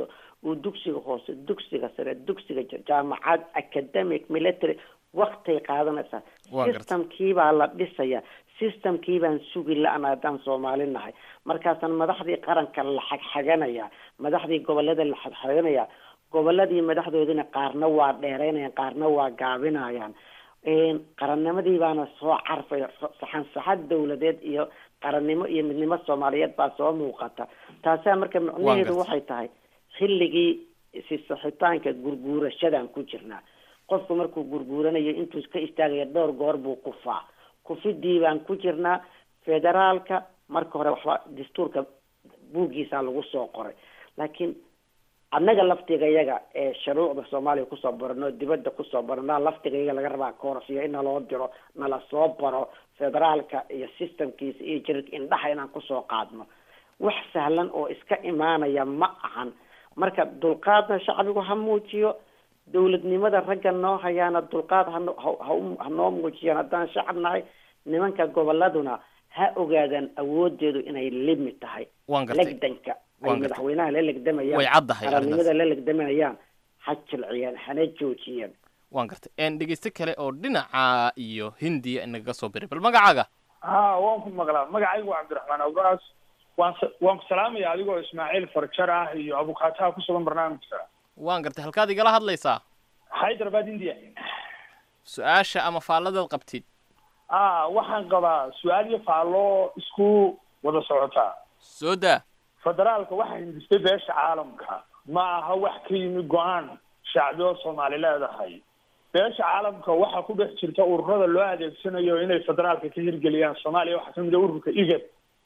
uu dugsiga hoose dugsiga sare dugsiga jaamacad academic military waktay qaadanaysaa systemkii baa la dhisaya systemkii baan sugi la-an haddaan soomaali nahay markaasaan madaxdii qaranka la xagxaganaya madaxdii gobolada la xagxaganaya goboladii madaxdoodina qaarna waa dheereynayaan qaarna waa gaabinayaan qarannimadii baana soo carfaya saxan saxad dawladeed iyo qarannimo iyo midnimo soomaaliyeed baa soo muuqata taasaa marka macnaheedu waxay tahay xilligii sisaxitaanka gurguurashadan ku jirnaa qofku markuu gurguuranayo intuu ka istaagaya dhowr goor buu kufaa kufidii baan ku jirnaa federaalka marka hore waxba dastuurka buuggiisaa lagu soo qoray laakiin annaga laftiga yaga ee shuruucda soomaaliya kusoo barano dibadda kusoo barano laftiga yaga laga rabaa koorsiyo in naloo diro nala soo baro federaalka iyo systemkiisa iyo jirirka indhaha inaan kusoo qaadno wax sahlan oo iska imaanaya ma ahan marka dulqaadna shacbigu ha muujiyo dawladnimada ragga noo hayaana dulqaad hano ha noo muujiyaan haddaan shacab nahay nimanka goboladuna ha ogaadaan awoodeedu inay limid tahay legdanka ay madaxweynaha la legdamayaan way caddahay qarannimada la legdamayaan ha jilciyaan hana joojiyaan waan gartay dhegeyste kale oo dhinaca iyo hindiya inagaga soo biray bal magacaaga ha waan ku maqlaa magacaygu waa cabdiraxmaan awraas waan waan ku salaamaya adigoo ismaaciil farjar ah iyo abukaataha ku sugan barnaamijka waan gartay halkaad igala hadlaysaa hyderabad india su-aasha ama faalladaad qabtid a waxaan qabaa su-aal iyo faallo isku wada socotaa soo daa federaalka waxaa hindistay beesha caalamka ma aha wax ka yimi go-aan shacbioo soomaali leedahay beesha caalamka waxaa ku dhex jirta ururada loo adeegsanayo inay federaalka ka hirgeliyaan soomaaliya waxaa kamid a ururka igad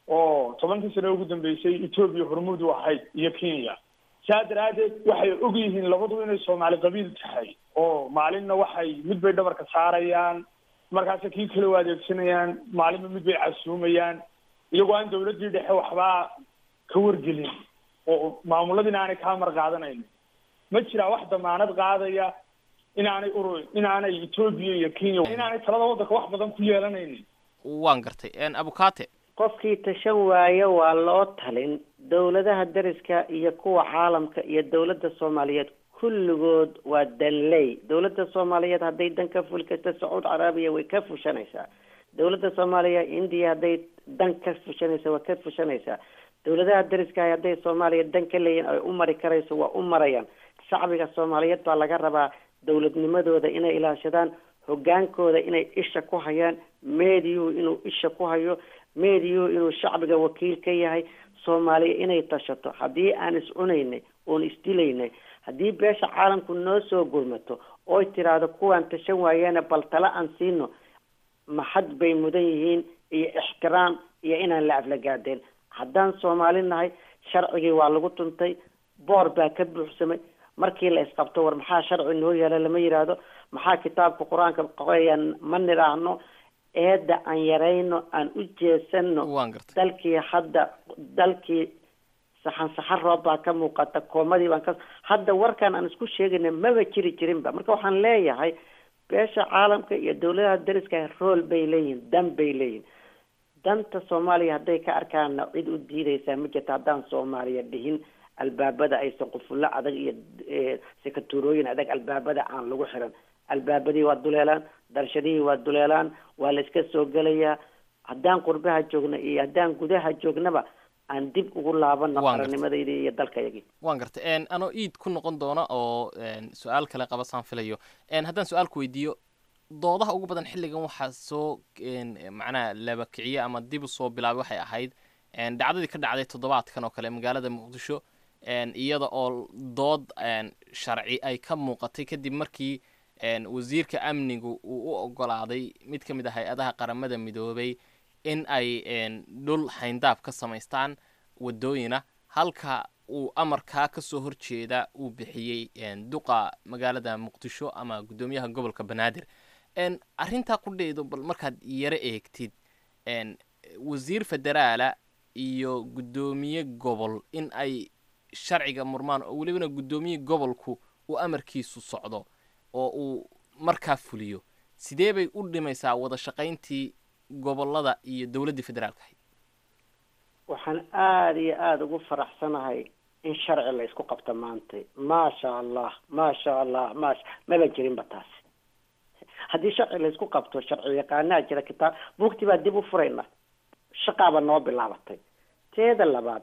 oo tobankii sano ugu dambeysay etoobiya hormuud u ahayd iyo kenya saa daraadeed waxay og yihiin labadu inay soomaali qabiil tahay oo maalinna waxay mid bay dhabarka saarayaan markaasa kii kale u adeegsanayaan maalinba mid bay casuumayaan iyagoo aan dawladdii dhexe waxbaa ka wargelin oo maamuladiina aanay kaa mar qaadanaynin ma jiraa wax damaanad qaadaya inaanay ur inaanay etoobiya iyo kenya inaanay talada waddanka wax badan ku yeelanaynin waan gartay abukate qofkii tashan waayo waa loo talin dawladaha dariska iyo kuwa caalamka iyo dawladda soomaaliyeed kulligood waa danley dawladda soomaaliyeed hadday dan ka fuli karta sacuud carabiya way ka fushanaysaa dawladda soomaaliya indiya hadday dan ka fushanaysa waa ka fushanaysaa dawladaha dariskaah hadday soomaaliya dan ka leeyihin ay u mari karayso waa u marayaan shacbiga soomaaliyeed baa laga rabaa dawladnimadooda inay ilaashadaan hogaankooda inay isha ku hayaan meediyuhu inuu isha ku hayo meediyuhu inuu shacbiga wakiil ka yahay soomaaliya inay tashato haddii aan is cunaynay oon isdilaynay haddii beesha caalamku noo soo gurmato oy tiraahdo kuwaan tashan waayeena bal tala aan siino maxad bay mudan yihiin iyo ixtiraam iyo inaan la aflagaadeen haddaan soomaali nahay sharcigii waa lagu tuntay boor baa ka buuxsamay markii la isqabto war maxaa sharci noo yaala lama yidhaahdo maxaa kitaabka qur-aanka qorayaan ma nidhaahno eedda aan yarayno aan u jeesano dalkii hadda dalkii saxan saxan roob baa ka muuqata koomadii baan ka hadda warkan aan isku sheegayna maba jiri jirinba marka waxaan leeyahay beesha caalamka iyo dawladaha dariska rool bay leeyihin dan bay leeyihin danta soomaaliya hadday ka arkaana cid u diidaysaa ma jirta haddaan soomaaliya dhihin albaabada aysan qufullo adag iyo sekaturooyin adag albaabada aan lagu xiran albaabadii waa duleelaan darshadihii waa duleelaan waa la iska soo gelayaa haddaan qurbaha joogna iyo haddaan gudaha joognaba aan dib ugu laabano qarannimadaydi iyo dalkayagii waan gartay anoo iid ku noqon doona oo su-aal kale qabasaan filayo haddaan su-aalku weydiiyo doodaha ugu badan xilligan waxaa soo macnaha laba kiciye ama dib usoo bilaabay waxay ahayd dhacdadii ka dhacday toddobaadkan oo kale magaalada muqdisho iyada oo dood sharci ay ka muuqatay kadib markii wasiirka amnigu uu u ogolaaday mid ka mid ah hay-adaha qaramada midoobay in ay dhul hayndaab ka samaystaan wadooyina halka uu amarkaa kasoo horjeeda uu bixiyey duqa magaalada muqdisho ama guddoomiyaha gobolka banaadir arrintaa ku dhaydo bal markaad yaro eegtid wasiir federaala iyo guddoomiye gobol in ay sharciga murmaan oo welibana guddoomiye gobolku uu amarkiisu socdo oo uu markaa fuliyo sidee bay u dhimaysaa wada shaqayntii gobolada iyo dowladdii federaalka ahayd waxaan aada iyo aada ugu faraxsanahay in sharci la isku qabto maanta maasha allah maasha allah maasha maba jirinba taasi haddii sharci la isku qabto sharci yaqaanaa jira kitaab buugtii baa dib u furayna shaqaaba noo bilaabatay teeda labaad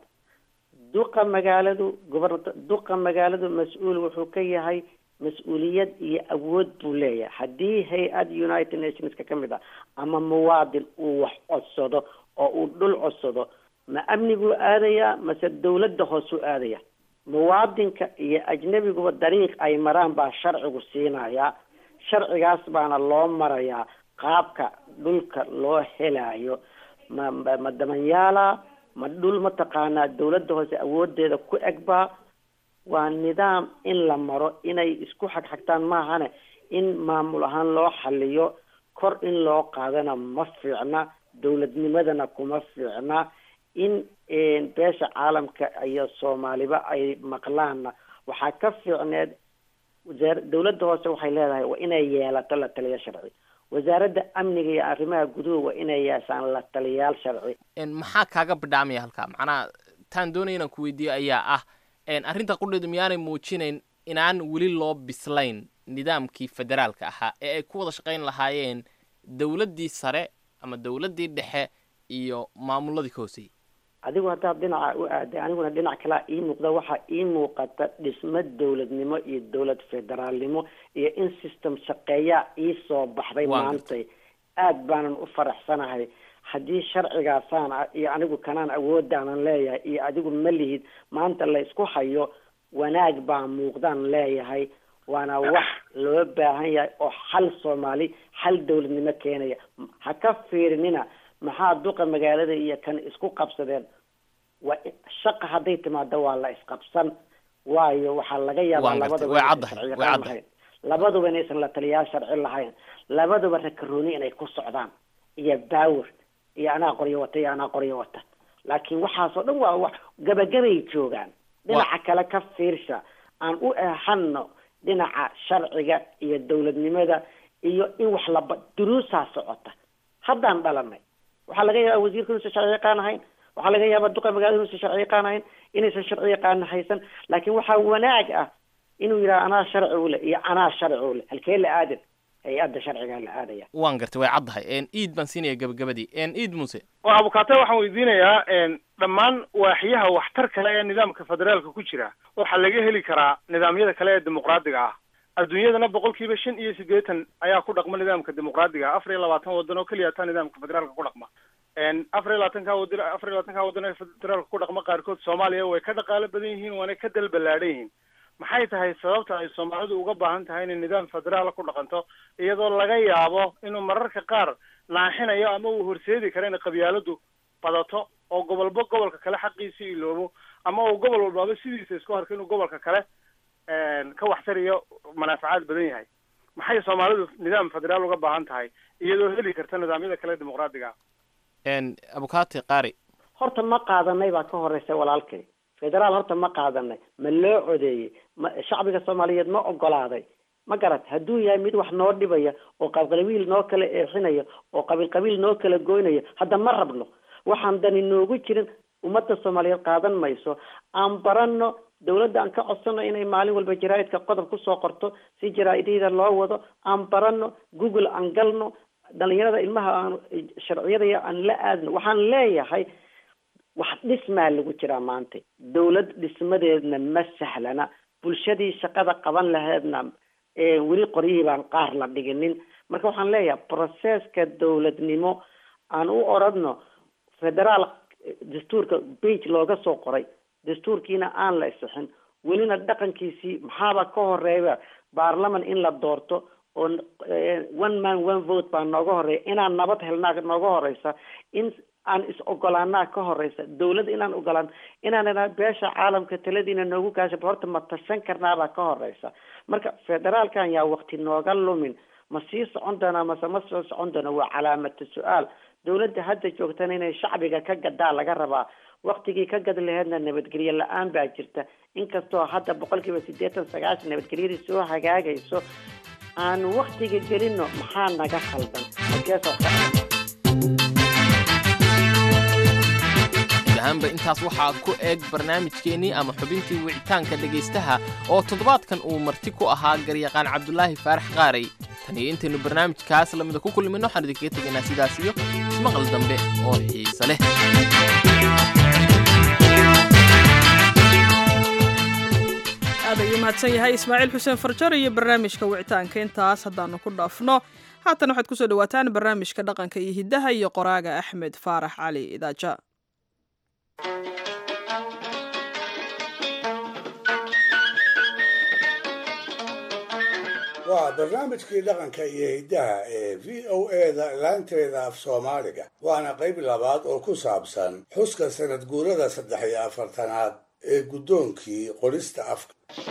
duqa magaaladu gobernata duqa magaaladu mas-uul wuxuu ka yahay mas-uuliyad iyo awood buu leeyahay haddii hay-ad united nationska ka mid ah ama muwaadin uu wax codsado oo uu dhul codsado ma amniguu aadayaa mase dawladda hoosuu aadaya muwaadinka iyo ajnabiguba dariiq ay maraan baa sharcigu siinayaa sharcigaas baana loo marayaa qaabka dhulka loo helaayo ma ma ma damanyaala ma dhul mataqaanaa dawladda hoose awoodeeda ku egbaa waa nidaam in la maro inay isku xagxagtaan maahane in maamul ahaan loo xaliyo kor in loo qaadana ma fiicna dawladnimadana kuma fiicna in beesha caalamka iyo soomaaliba ay maqlaanna waxaa ka fiicneed wasaar dawladda hoose waxay leedahay waa inay yeelato la taliya sharci wasaaradda amniga iyo arrimaha guduhu waa inay yeeshaan la taliyayaal sharci maxaa kaaga bidhaamaya halkaa macnaha taan doonaya inaan ku weydiiyo ayaa ah arrinta qudheedu miyaanay muujinayn inaan weli loo bislayn nidaamkii federaalka ahaa ee ay ku wada shaqayn lahaayeen dawladdii sare ama dawladdii dhexe iyo maamuladii ka hooseeyey adigu haddaad dhinaca u aaday aniguna dhinac kalea ii muuqda waxaa ii muuqata dhismo dawladnimo iyo dawlad federaalnimo iyo in system shaqeeyaa ii soo baxday maantay aad baanan u faraxsanahay haddii sharcigaasaan iyo anigu kanaan awoodaanan leeyahay iyo adigu ma lihid maanta la isku hayo wanaag baa muuqdaan leeyahay waana wax loo baahan yahay oo xal soomaali xal dawladnimo keenaya ha ka fiirinina maxaa duqa magaalada iyo kan isku qabsadeen waa shaqa hadday timaado waa la isqabsan waayo waxaa laga yaabaa labaduba sharci yaqaan lahayn labaduba inaysan la taliyaal sharci lahayn labaduba rakarooni inay ku socdaan iyo baawer iyo anaa qoryo wata iyo anaa qoryo wata laakiin waxaasoo dhan waa wax gabagabay joogaan dhinaca kale ka fiirsha aan u eexano dhinaca sharciga iyo dawladnimada iyo in wax laba duruusaa socota haddaan dhalanay waxaa laga yaabaa wasiirka inuusan sharci yaqaan ahayn waxaa laga yaabaa duqa magaalada inuusan sharci yaqaan ahayn inaysan sharci yaqaan haysan laakiin waxaa wanaag ah inuu yidhaha anaa sharci ule iyo anaa sharci ule halkee la aadan hay-adda sharcigaa la aadaya waan gartay way caddahay iid baan siinaya gabagabadii iid muse waa abukaate waxaan weydiinayaa dhammaan waaxiyaha waxtar kale ee nidaamka federaalka ku jira waxaa laga heli karaa nidaamyada kale ee dimuqraadiga ah adduunyadana boqol kiiba shan iyo siddeetan ayaa ku dhaqma nidaamka dimuqraadiga afar iyo labaatan waddan oo keliya taa nidaamka federaalka ku dhaqma afar iyo labaatanka wadan afar iyo labaatanka waddan ee federaalka ku dhaqma qaarkood soomaaliya way ka dhaqaalo badan yihiin waana ka dal ballaadhan yihiin maxay tahay sababta ay soomaalidu uga baahan tahay inay nidaam federaala ku dhaqanto iyadoo laga yaabo inuu mararka qaar naaxinayo ama uu horseedi karo inay qabyaaladu badato oo gobolba gobolka kale xaqiisii iloobo ama uu gobol walbaaba sidiisa isku harka inuu gobolka kale ka waxtariyo manaafacaad badan yahay maxay soomaalidu nidaam federaal uga baahan tahay iyadoo heli karta nidaamyada kale dimuqraadiga abukate qari horta ma qaadanay baa ka horeysa walaalkay federaal horta ma qaadanay ma loo codeeyey ma shacbiga soomaaliyeed ma ogolaaday ma garat hadduu yahay mid wax noo dhibaya oo qabiil noo kala eexinaya oo qabiil qabiil noo kala goynaya hadda ma rabno waxaan dani noogu jirin ummadda soomaaliyeed qaadan mayso aan barano dawladda aan ka codsano inay maalin walba jaraa'idka qodob kusoo qorto si jaraa-idyada loo wado aan barano google aan galno dhalinyarada ilmaha aan sharciyada aan la aadno waxaan leeyahay wax dhismaa lagu jiraa maanta dawlad dhismadeedna ma sahlana bulshadii shaqada qaban laheedna weli qoryihii baan qaar la dhiginin marka waxaan leeyahay processka dawladnimo aan u oradno federaal dastuurka bage looga soo qoray dastuurkiina aan la isixin welina dhaqankiisii maxaaba ka horeeya baarlaman in la doorto oo one man one vote baa nooga horeeya inaan nabad helnaa nooga horeysa in aan is ogolaanaa ka horeysa dawladda inaan ogolaan inaan beesha caalamka taladiina noogu gaasha horta ma tashan karnaabaa ka horeysa marka federaalkan yaa wakti nooga lumin ma sii socon doonaa mase ma soo socon doona waa calaamatu su-aal dawladda hadda joogtana inay shacbiga ka gadaa laga rabaa waktigii ka gad laheedna nabadgelyo la-aan baa jirta inkastoo hadda boqol kiiba siddeetan sagaashan nabadgelyadii soo hagaagayso aan waktiga gelino maxaa naga khaldan ahaanba intaas waxaa ku eeg barnaamijkeennii ama xubintii wicitaanka dhegaystaha oo toddobaadkan uu marti ku ahaa garyaqaan cabdulaahi faarax qaarey tan iyo intaynu barnaamijkaas lamida ku kulmino waxaan idinkaga tegaynaa sidaas iyo ismaqal dambe oo xiise leh aad ayuu mahadsan yahay ismaaciil xuseen farjar iyo barnaamijka wicitaanka intaas haddaanu ku dhaafno haatan waxaad kusoo dhawaataan barnaamijka dhaqanka iyo hiddaha iyo qoraaga axmed faarax cali idaaja waa barnaamijkii dhaqanka iyo hiddaha ee v o eda laanteeda af soomaaliga waana qayb labaad oo ku saabsan xuska sanad guurada saddex iyo afartanaad ee guddoonkii qorista afka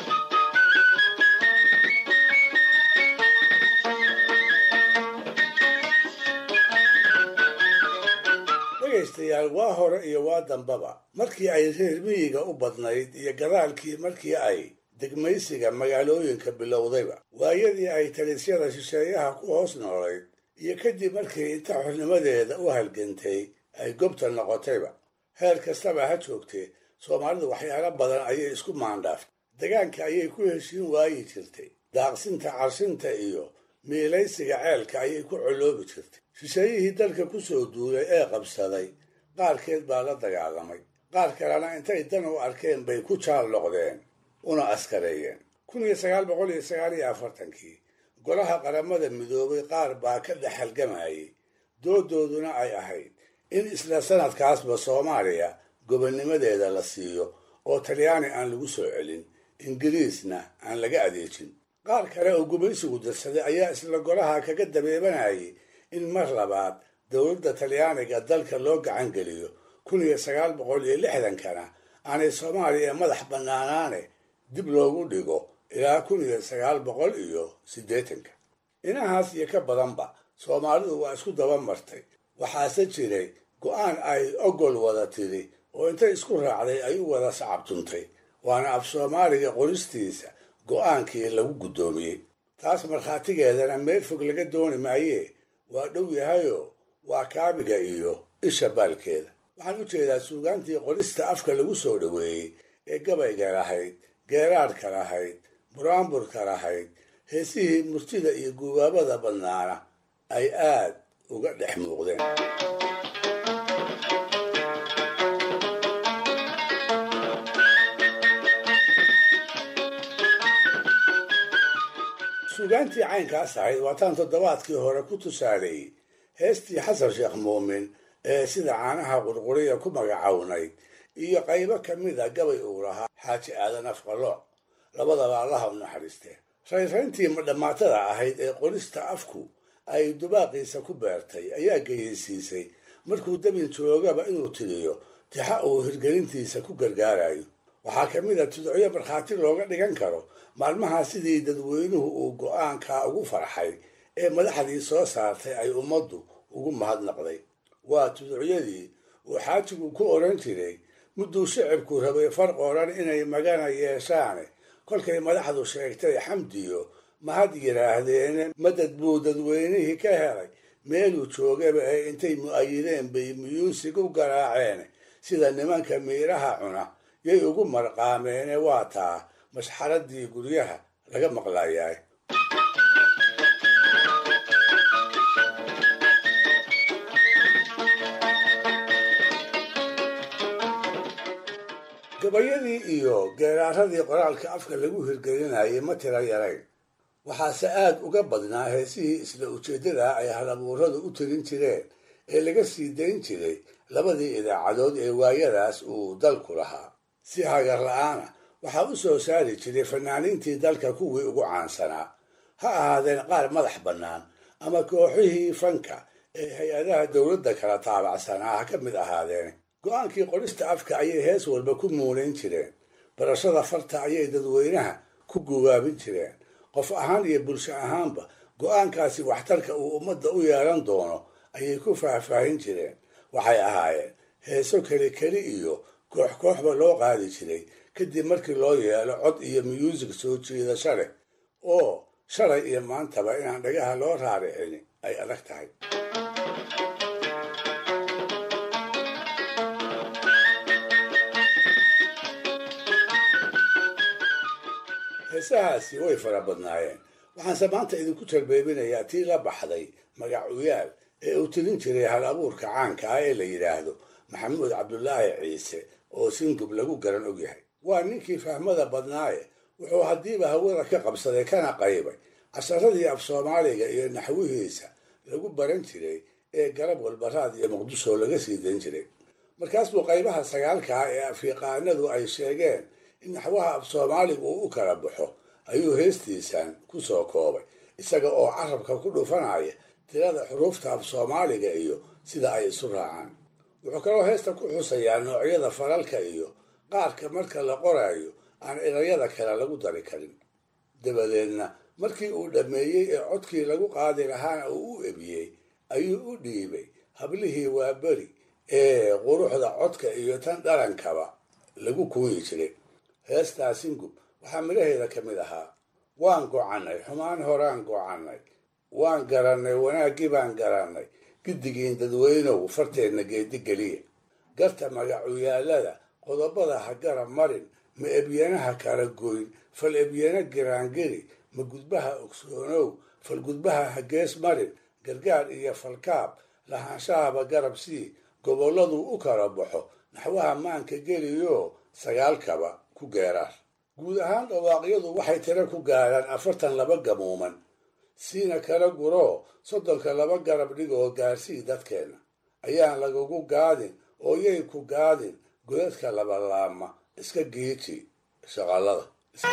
dhegaystayaal waa hore iyo waa dambaba markii ay reer miyiga u badnayd iyo gadaalkii markii ay degmaysiga magaalooyinka bilowdayba waayadii ay talisyada shisheeyaha ku hoos noolayd iyo kadib markii inta xornimadeeda u halgantay ay gobta noqotayba heer kastaba ha joogtee soomaalidu waxyaalo badan ayay isku maandhaaftay degaanka ayay ku heshiin waayi jirtay daaqsinta carshinta iyo miilaysiga ceelka ayay ku coloobi jirtay shisheeyihii dalka ku soo duulay ee qabsaday qaarkeed baa la dagaalamay qaar kalena intay dan u arkeen bay ku jaal noqdeen una askareeyeen kun iyo sagaal boqol iyo sagaal iyo afartankii golaha qaramada midoobay qaar baa ka dhex halgamayay doodooduna ay ahayd in isla sanadkaasba soomaaliya gobonnimadeeda la siiyo oo talyaani aan lagu soo celin ingiriisna aan laga adeejin qaar kale oo gumaysigu darsaday ayaa isla golaha kaga dabeebanayay in mar labaad dowladda talyaaniga dalka loo gacan geliyo kun iyo sagaal boqol iyo lixdankana aanay soomaaliya madax bannaanaane dib loogu dhigo ilaa kun iyo sagaal boqol iyo siddeetanka inahaas iyo ka badanba soomaalidu waa isku daba martay waxaase jiray go-aan ay ogol wada tiri oo intay isku raacday ay u wada sacabtuntay waana af soomaaliga qoristiisa go-aankii lagu guddoomiyey taas markhaatigeedana meel fog laga dooni maayee waa dhow yahayoo waa kaabiga iyo isha baalkeeda waxaan u jeedaa suugaantii qorista afka lagu soo dhoweeyey ee gabayga lahayd geeraadhka lahayd buraanburka lahayd heesihii murtida iyo gubaabada badnaana ay aad uga dhex muuqdeen suugaantii caynkaas ahayd waataan toddobaadkii hore ku tusaaleeyey heestii xasan sheekh muumin ee sida caanaha qurquriya ku magacawnayd iyo qaybo ka mid a gabay uu lahaa xaaji aadan afqalooc labadaba allaha u naxariistee rayrayntii madhammaatada ahayd ee qorista afku ay dubaaqiisa ku beertay ayaa geyeysiisay markuu dabin joogaba inuu tiriyo tixa uu hirgelintiisa ku gargaarayo waxaa ka mid a tudocyo markhaati looga dhigan karo maalmaha sidii dadweynuhu uu go-aankaa ugu farxay ee madaxdii soo saartay ay ummaddu ugu mahadnaqday waa tuducyadii uu xaajigu ku odhan jiray mudduu shicibku rabay farq odhan inay magana yeeshaane kolkay madaxdu sheegtay xamdiyo mahad yidhaahdeene madad buu dadweynihii ka helay meeluu joogaba ee intay mu'ayideen bay muyuusig u garaaceen sida nimanka miiraha cuna yay ugu marqaameene waa taa mashxaradii guryaha laga maqlayaay gabayadii iyo geeraaradii qoraalka afka lagu hirgelinayay ma tira yarayn waxaase aad uga badnaa heesihii isla ujeeddada ay halabuuradu u tirin jireen ee laga sii dayn jiray labadii idaacadood ee waayadaas uu dalku lahaa si hagar la-aana waxaa u soo saari jiray fanaaniintii dalka kuwii ugu caansanaa ha ahaadeen qaar madax bannaan ama kooxihii fanka ee hay-adaha dowladda kala taabacsanaa ha ka mid ahaadeen go-aankii qorista afka ayay hees walba ku muunayn jireen barashada farta ayay dadweynaha ku gubaabin jireen qof ahaan iyo bulsho ahaanba go-aankaasi waxtarka uu ummadda u yeelan doono ayay ku faahfaahin jireen waxay ahaayeen heeso keli keli iyo koox kooxba loo qaadi jiray kadib markii loo yeelo cod iyo muusig soo jiidasho leh oo shalay iyo maantaba inaan dhagaha loo raaricin ay adag tahay heesahaasi way fara badnaayeen waxaanse maanta idinku tarbeebinayaa tii la baxday magacuyaal ee uu tilin jiray hal abuurka caanka ah ee la yidhaahdo maxamuud cabdulaahi ciise oo singub lagu garan ogyahay waa ninkii fahmada badnaaye wuxuu haddiiba hawada ka qabsaday kana qaybay casharadii af soomaaliga iyo naxwihiisa lagu baran jiray ee garab walbaraad iyo muqdisho laga sii dan jiray markaas buu qaybaha sagaalka ah ee afyaqaanadu ay sheegeen in naxwaha af soomaaligu uu u kala baxo ayuu heestiisan ku soo koobay isaga oo carabka ku dhufanaya tirada xuruufta af soomaaliga iyo sida ay isu raacaan wuxuu kaloo heesta ku xusayaa noocyada falalka iyo qaarka marka la qoraayo aan erayada kale lagu dari karin dabadeedna markii uu dhammeeyey ee codkii lagu qaadi lahaana uu u ebiyey ayuu u dhiibay hablihii waa beri ee quruxda codka iyo tan dhalankaba lagu kuuyi jiray heestaa singub waxaa midhaheeda ka mid ahaa waan gocannay xumaan horaan gocannay waan garannay wanaaggii baan garannay giddigiin dadweynow farteenna geedigeliya garta magacuyaallada qodobada ha garab marin ma ebyanaha kala goyn fal ebyana giraangiri ma gudbaha ogsoonow fal gudbaha ha gees marin gargaar iyo falkaab lahaanshahaba garab sii gobolladuu u kala baxo naxwaha maanka geliyo sagaalkaba ku geeraar guud ahaan dhawaaqyadu waxay tiro ku gaadhaan afartan laba gamuuman siina kala guroo soddonka laba garab dhigoo gaarsii dadkeenna ayaan lagagu gaadin oo yay ku gaadin godadka labalaama iska giiji shaqallada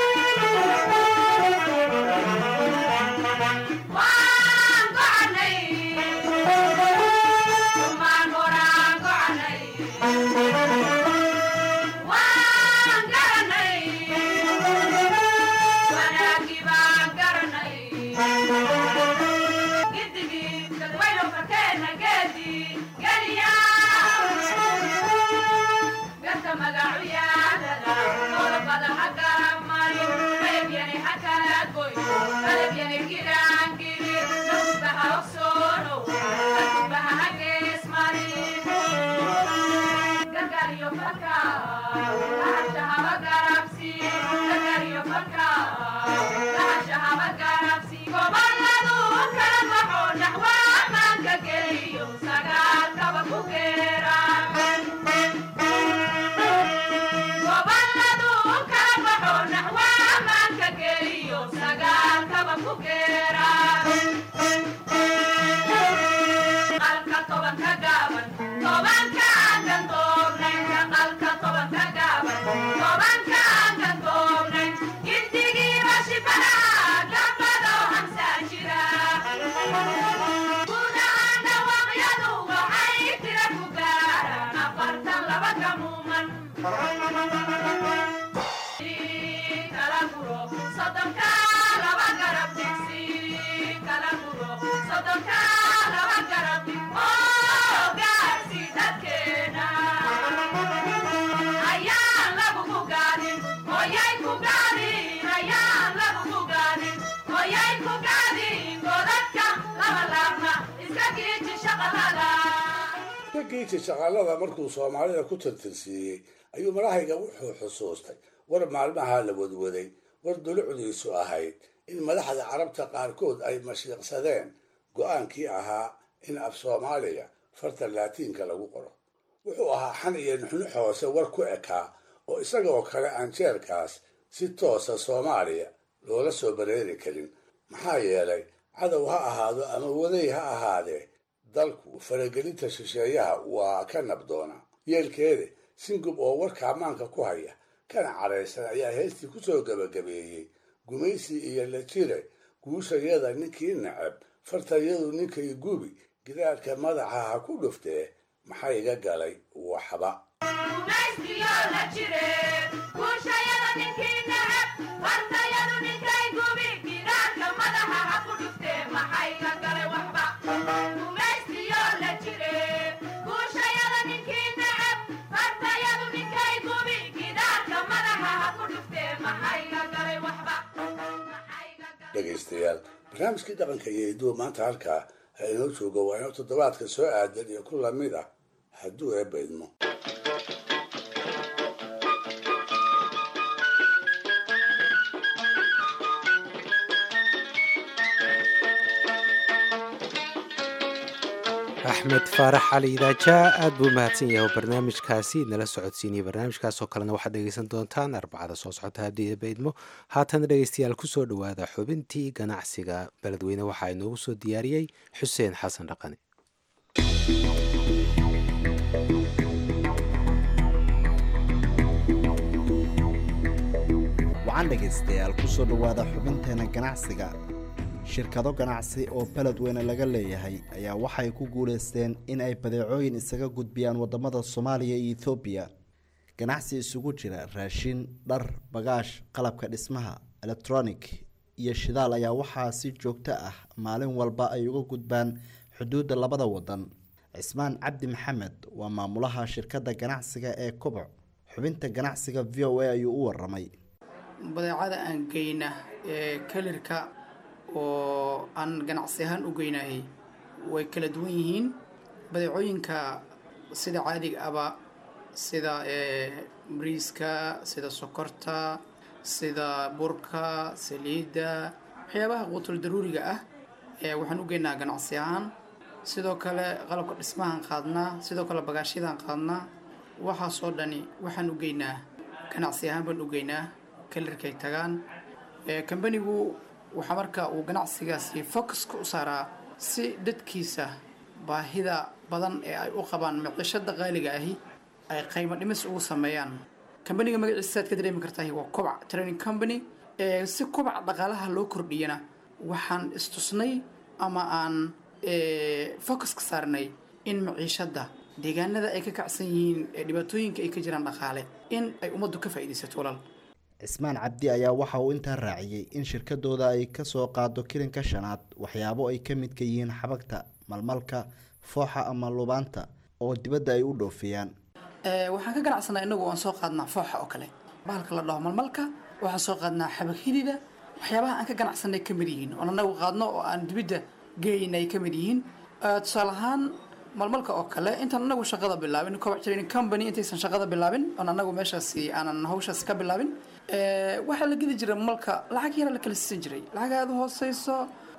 giiji shaqaalada markuu soomaalida ku tirtirsiiyey ayuu marahayga wuxuu xusuustay war maalmaha la wadwaday war dulucdiisu ahayd in madaxda carabta qaarkood ay mashiiqsadeen go-aankii ahaa in af soomaaliga farta laatiinka lagu qoro wuxuu ahaa xan iyo nuxnux hoose war ku ekaa oo isagoo kale aan jeerkaas si toosa soomaaliya loola soo bareeri karin maxaa yeelay cadow ha ahaado ama waday ha ahaadee dalku faragelinta shisheeyaha waa ka nabdoona yeelkeeda singub oo warka ammaanka ku haya kana cadhaysan ayaa heestii ku soo gebagabeeyey gumaysi iyo la jire guushayada ninkii nacab fartayadu ninkay gubi gidaarka madaxa ha ku dhuftee maxaa iga galay waxba dhegaystayaal barnaamijkii dhaqanka iyo hiduwa maanta halkaa ha inoo joogo waa inoo toddobaadka soo aadan iyo ku lamid ah hadduu eebba idmo axmed faarax cali idaajaa aad buu mahadsan yahay oo barnaamijkaasi nala socodsiinaya barnaamijkaasoo kalena waxaad dhegeysan doontaan arbacada soo socota haddii baydmo haatana dhegeystayaal kusoo dhowaada xubintii ganacsiga beledweyne waxaa inoogu soo diyaariyey xuseen xasan dhaqani wacan dhegaystayaal kusoo dhowaada xubinteena ganacsiga shirkado ganacsi oo beledweyne laga leeyahay ayaa waxay ku guulaysteen in ay badeecooyin isaga gudbiyaan wadamada soomaaliya iyo ethoobiya ganacsi isugu jira raashin dhar bagaash qalabka dhismaha electronic iyo shidaal ayaa waxaa si joogto ah maalin walba ay uga gudbaan xuduudda labada wadan cismaan cabdi maxamed waa maamulaha shirkadda ganacsiga ee koboc xubinta ganacsiga v o a ayuu u waramay badeecada aan geyna ee kalirka oo aan ganacsi ahaan u geynahay way kala duwan yihiin badeecooyinka sida caadiga aba sida bariiska sida sokorta sida burka saliidda waxyaabaha quutul daruuriga ah waxaan u geynaa ganacsi ahaan sidoo kale qalabka dhismahaan qaadnaa sidoo kale bagaashyadaan qaadnaa waxaasoo dhani waxaan u geynaa ganacsi ahaan baan u geynaa kalirkay tagaan kambanigu waxaa marka uu ganacsigaasi focuska u saaraa si dadkiisa baahida badan ee ay u qabaan micishada qaaliga ahi ay qiimo dhimis ugu sameeyaan kambaniga magaciisa saad ka dareemi kartahay waa kobac training company si kobac dhaqaalaha loo kordhiyana waxaan istusnay ama aan focus ka saarnay in maciishada deegaanada ay ka kacsan yihiin ee dhibaatooyinka ay ka jiraan dhaqaale in ay ummaddu ka faa'iidaysato walaal cismaan cabdi ayaa waxa uu intaa raaciyey in shirkadooda ay ka soo qaado kilinka shanaad waxyaabo ay ka midka yihiin xabagta malmalka fooxa ama lubaanta oo dibadda ay u dhoofiyaan waxaan ka ganacsanaa inagu aan soo qaadnaa fooxa oo kale bahalka la dhaho malmalka waxaan soo qaadnaa xabag hidida waxyaabaha aan ka ganacsanay ka mid yihiin oon anagu qaadno oo aan dibidda geyn ay ka mid yihiin tusaale ahaan malmalka oo kale intaan anagu shaqada bilaabin kobac training company intaysan shaqada bilaabin oon anagu meeshaasi aanan hawshaas ka bilaabin waxaa la gedi jiray malka lacag yara la kala siisan jiray lacag aada u hooseyso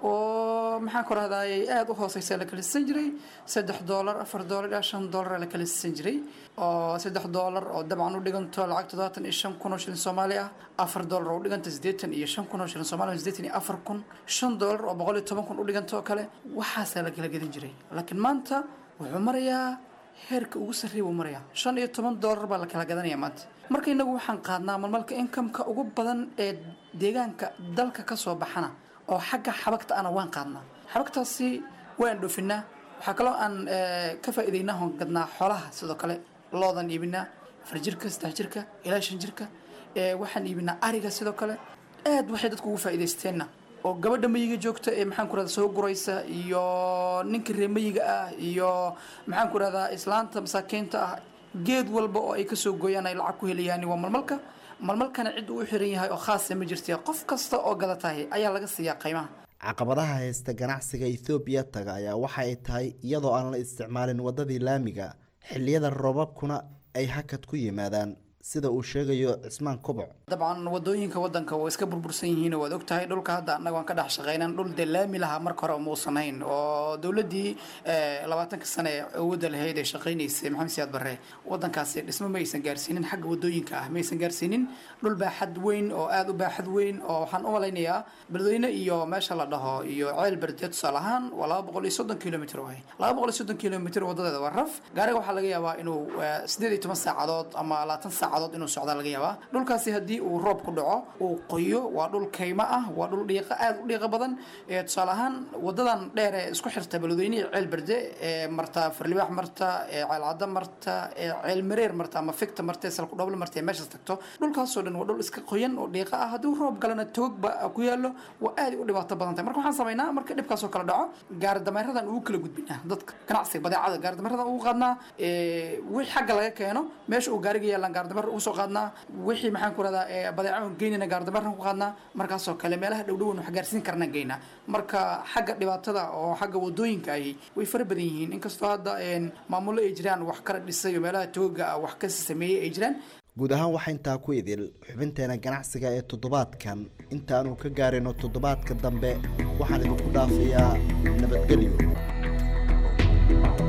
oo maxaan ku rahdaayey aada u hooseysa la kala siisan jiray saddex doolar afar doolar ilaa shan doolar la kala siisan jiray oo saddex doolar oo dabcan u dhiganto lacag toddobaatan iyo shan kun oo shilin soomaali ah afar doolar oo u dhiganta siddeetan iyo shan kun oo shilin soomaali siddeetan iyo afar kun shan doolar oo boqol iyo toban kun u dhiganta oo kale waxaasaa la kala gedan jiray laakiin maanta wuxuu marayaa heerka ugu sarreeya buu marayaa shan iyo toban doolar baa la kala gadanaya maanta marka inagu waxaan qaadnaa malmalka inkamka ugu badan ee deegaanka dalka ka soo baxana oo xagga xabagta ana waan qaadnaa xabagtaasi waan dhoofinaa waxaa kaloo aan ka faa'iidaynaa hoon gadnaa xoolaha sidoo kale loodan iibinaa afar jirka saddex jirka ilaa shan jirka waxaan iibinaa ariga sidoo kale aad waxay dadku ugu faa'iidaysteenna oo gabadha mayiga joogta ee maxaan ku rahda soo guraysa iyo ninka reer mayiga ah iyo maxaan ku rahdaa islaanta masaakiinta ah geed walba oo ay kasoo gooyaan ay lacag ku helayaan waa malmalka malmalkana cid uu u xiran yahay oo khaasa ma jirta qof kasta oo gada tahay ayaa laga siiyaa qiimaha caqabadaha haysta ganacsiga ethoobiya taga ayaa waxa ay tahay iyadoo aan la isticmaalin waddadii laamiga xilliyada roobabkuna ay hakad ku yimaadaan sida uu sheegayo cismaan koboc dabcan wadooyinka wadanka waa iska burbursan yihiin waad ogtahay dhulka hadda annaga aan ka dhex shaqaynan dhul dee laami lahaa marka hore muusan hayn oo dowladdii labaatanka sane ee awoodda lahayd ee shaqaynaysay maxamed siyaad barre wadankaasi dhismo ma aysan gaarsiinin xagga wadooyinka ah ma aysan gaarsiinin dhul baaxad weyn oo aada u baaxad weyn oo waxaan u malaynayaa beledweyne iyo meesha la dhaho iyo ceel berde tusaale ahaan waa laba boqol iyo soddon kilomitr waay laba boqol iyo soddon kilomitr wadadeeda waa raf gaariga waxaa laga yaabaa inuu sideed iyo toban saacadood ama labaatan saacadood inuu socdaa laga yaabaa dhulkaasi haddii uu roob ku dhaco uu qoyo waa dhul kaymo ah waa dhul dhiiqa aada u dhiiqa badan tusaale ahaan wadadan dheer ee isku xirta beledweyne iyo ceel berde ee marta farlibaax marta ee ceelcadda marta ee ceel mareer marta ama ficta marta ee salku dhoble marta ee meeshaas tagto dhulkaasoo dhan waa dhul iska qoyan oo dhiiqa ah haddii roob galana toog ba ku yaallo waa aada u dhibaato badan tahay marka waxaan samaynaa marka dhibkaasoo kale dhaco gaari dameeradan ugu kala gudbinaa dadka ganacsiga badeecada gaari dameeradan ugu qaadnaa wixii xagga laga keeno meesha uu gaariga yaalaan gaari dameer ugu soo qaadnaa wixii maxaan ku rahdaa badeeco geynana gaari dameerna ku qaadnaa markaasoo kale meelaha dhowdhowan wax gaarsiin karna geynaa marka xagga dhibaatada oo xagga wadooyinka ahi way fara badan yihiin inkastoo hadda maamullo ay jiraan wax kala dhisay oo meelaha tooga ah wax kasi sameeyey ay jiraan guud ahaan waxaa intaa ku idil xubinteena ganacsiga ee toddobaadkan intaanu ka gaarayno toddobaadka dambe waxaan idinku dhaafayaa nabadgelyo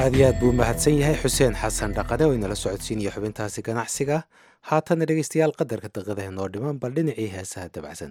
aad iyo aad buu mahadsan yahay xuseen xasan dhaqade oo inala socodsiinaya xubintaasi ganacsiga haatanna dhegeystayaal qadarka daqiiqadaha noo dhiman bal dhinacii heesaha dabacsan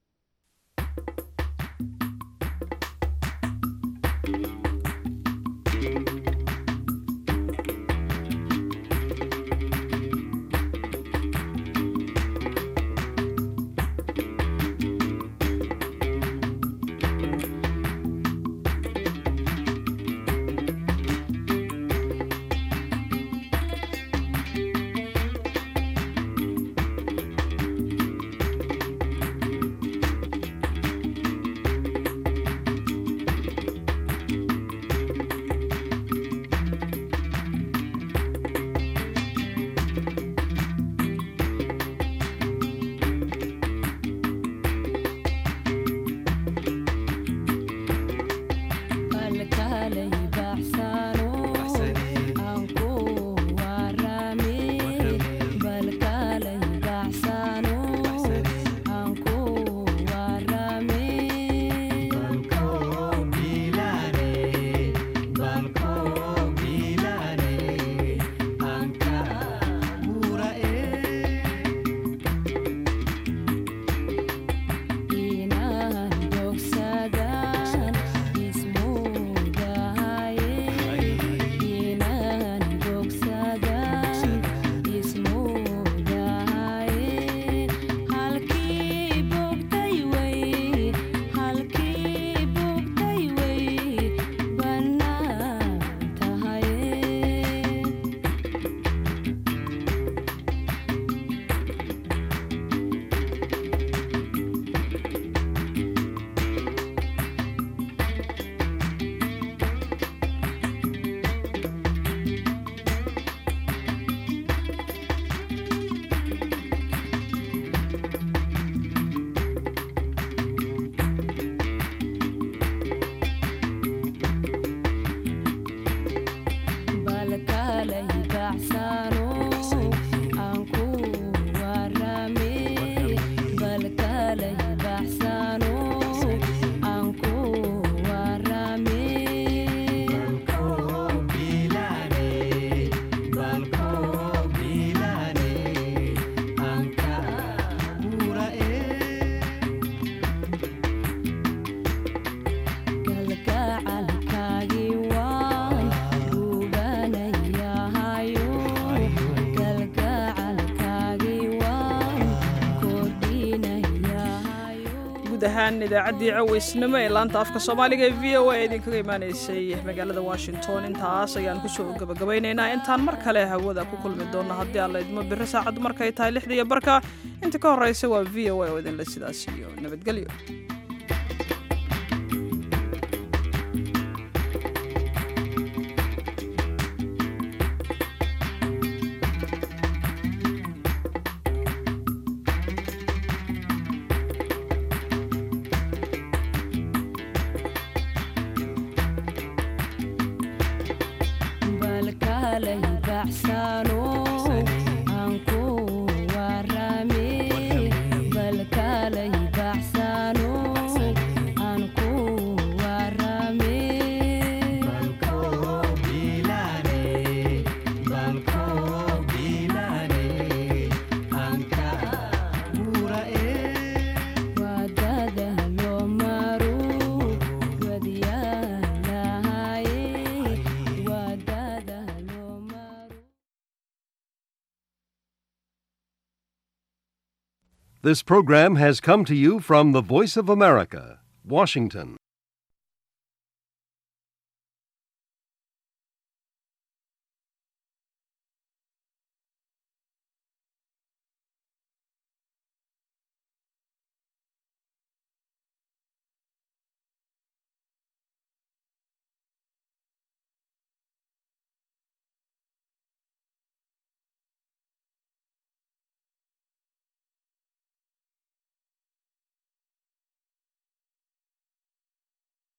ahaan idaacaddii cawaysnimo ee laanta afka soomaaliga ee v o a idinkaga imaanaysay magaalada washington intaas ayaan kusoo gabagabaynaynaa intaan mar kale hawada ku kulmi doonno haddii aan la idmo biri saacaddu markay tahay lixda iyo barka inta ka horreysa waa v o a oo idinle sidaas iyo nabadgelyo This program has come to you from the Voice of America, Washington.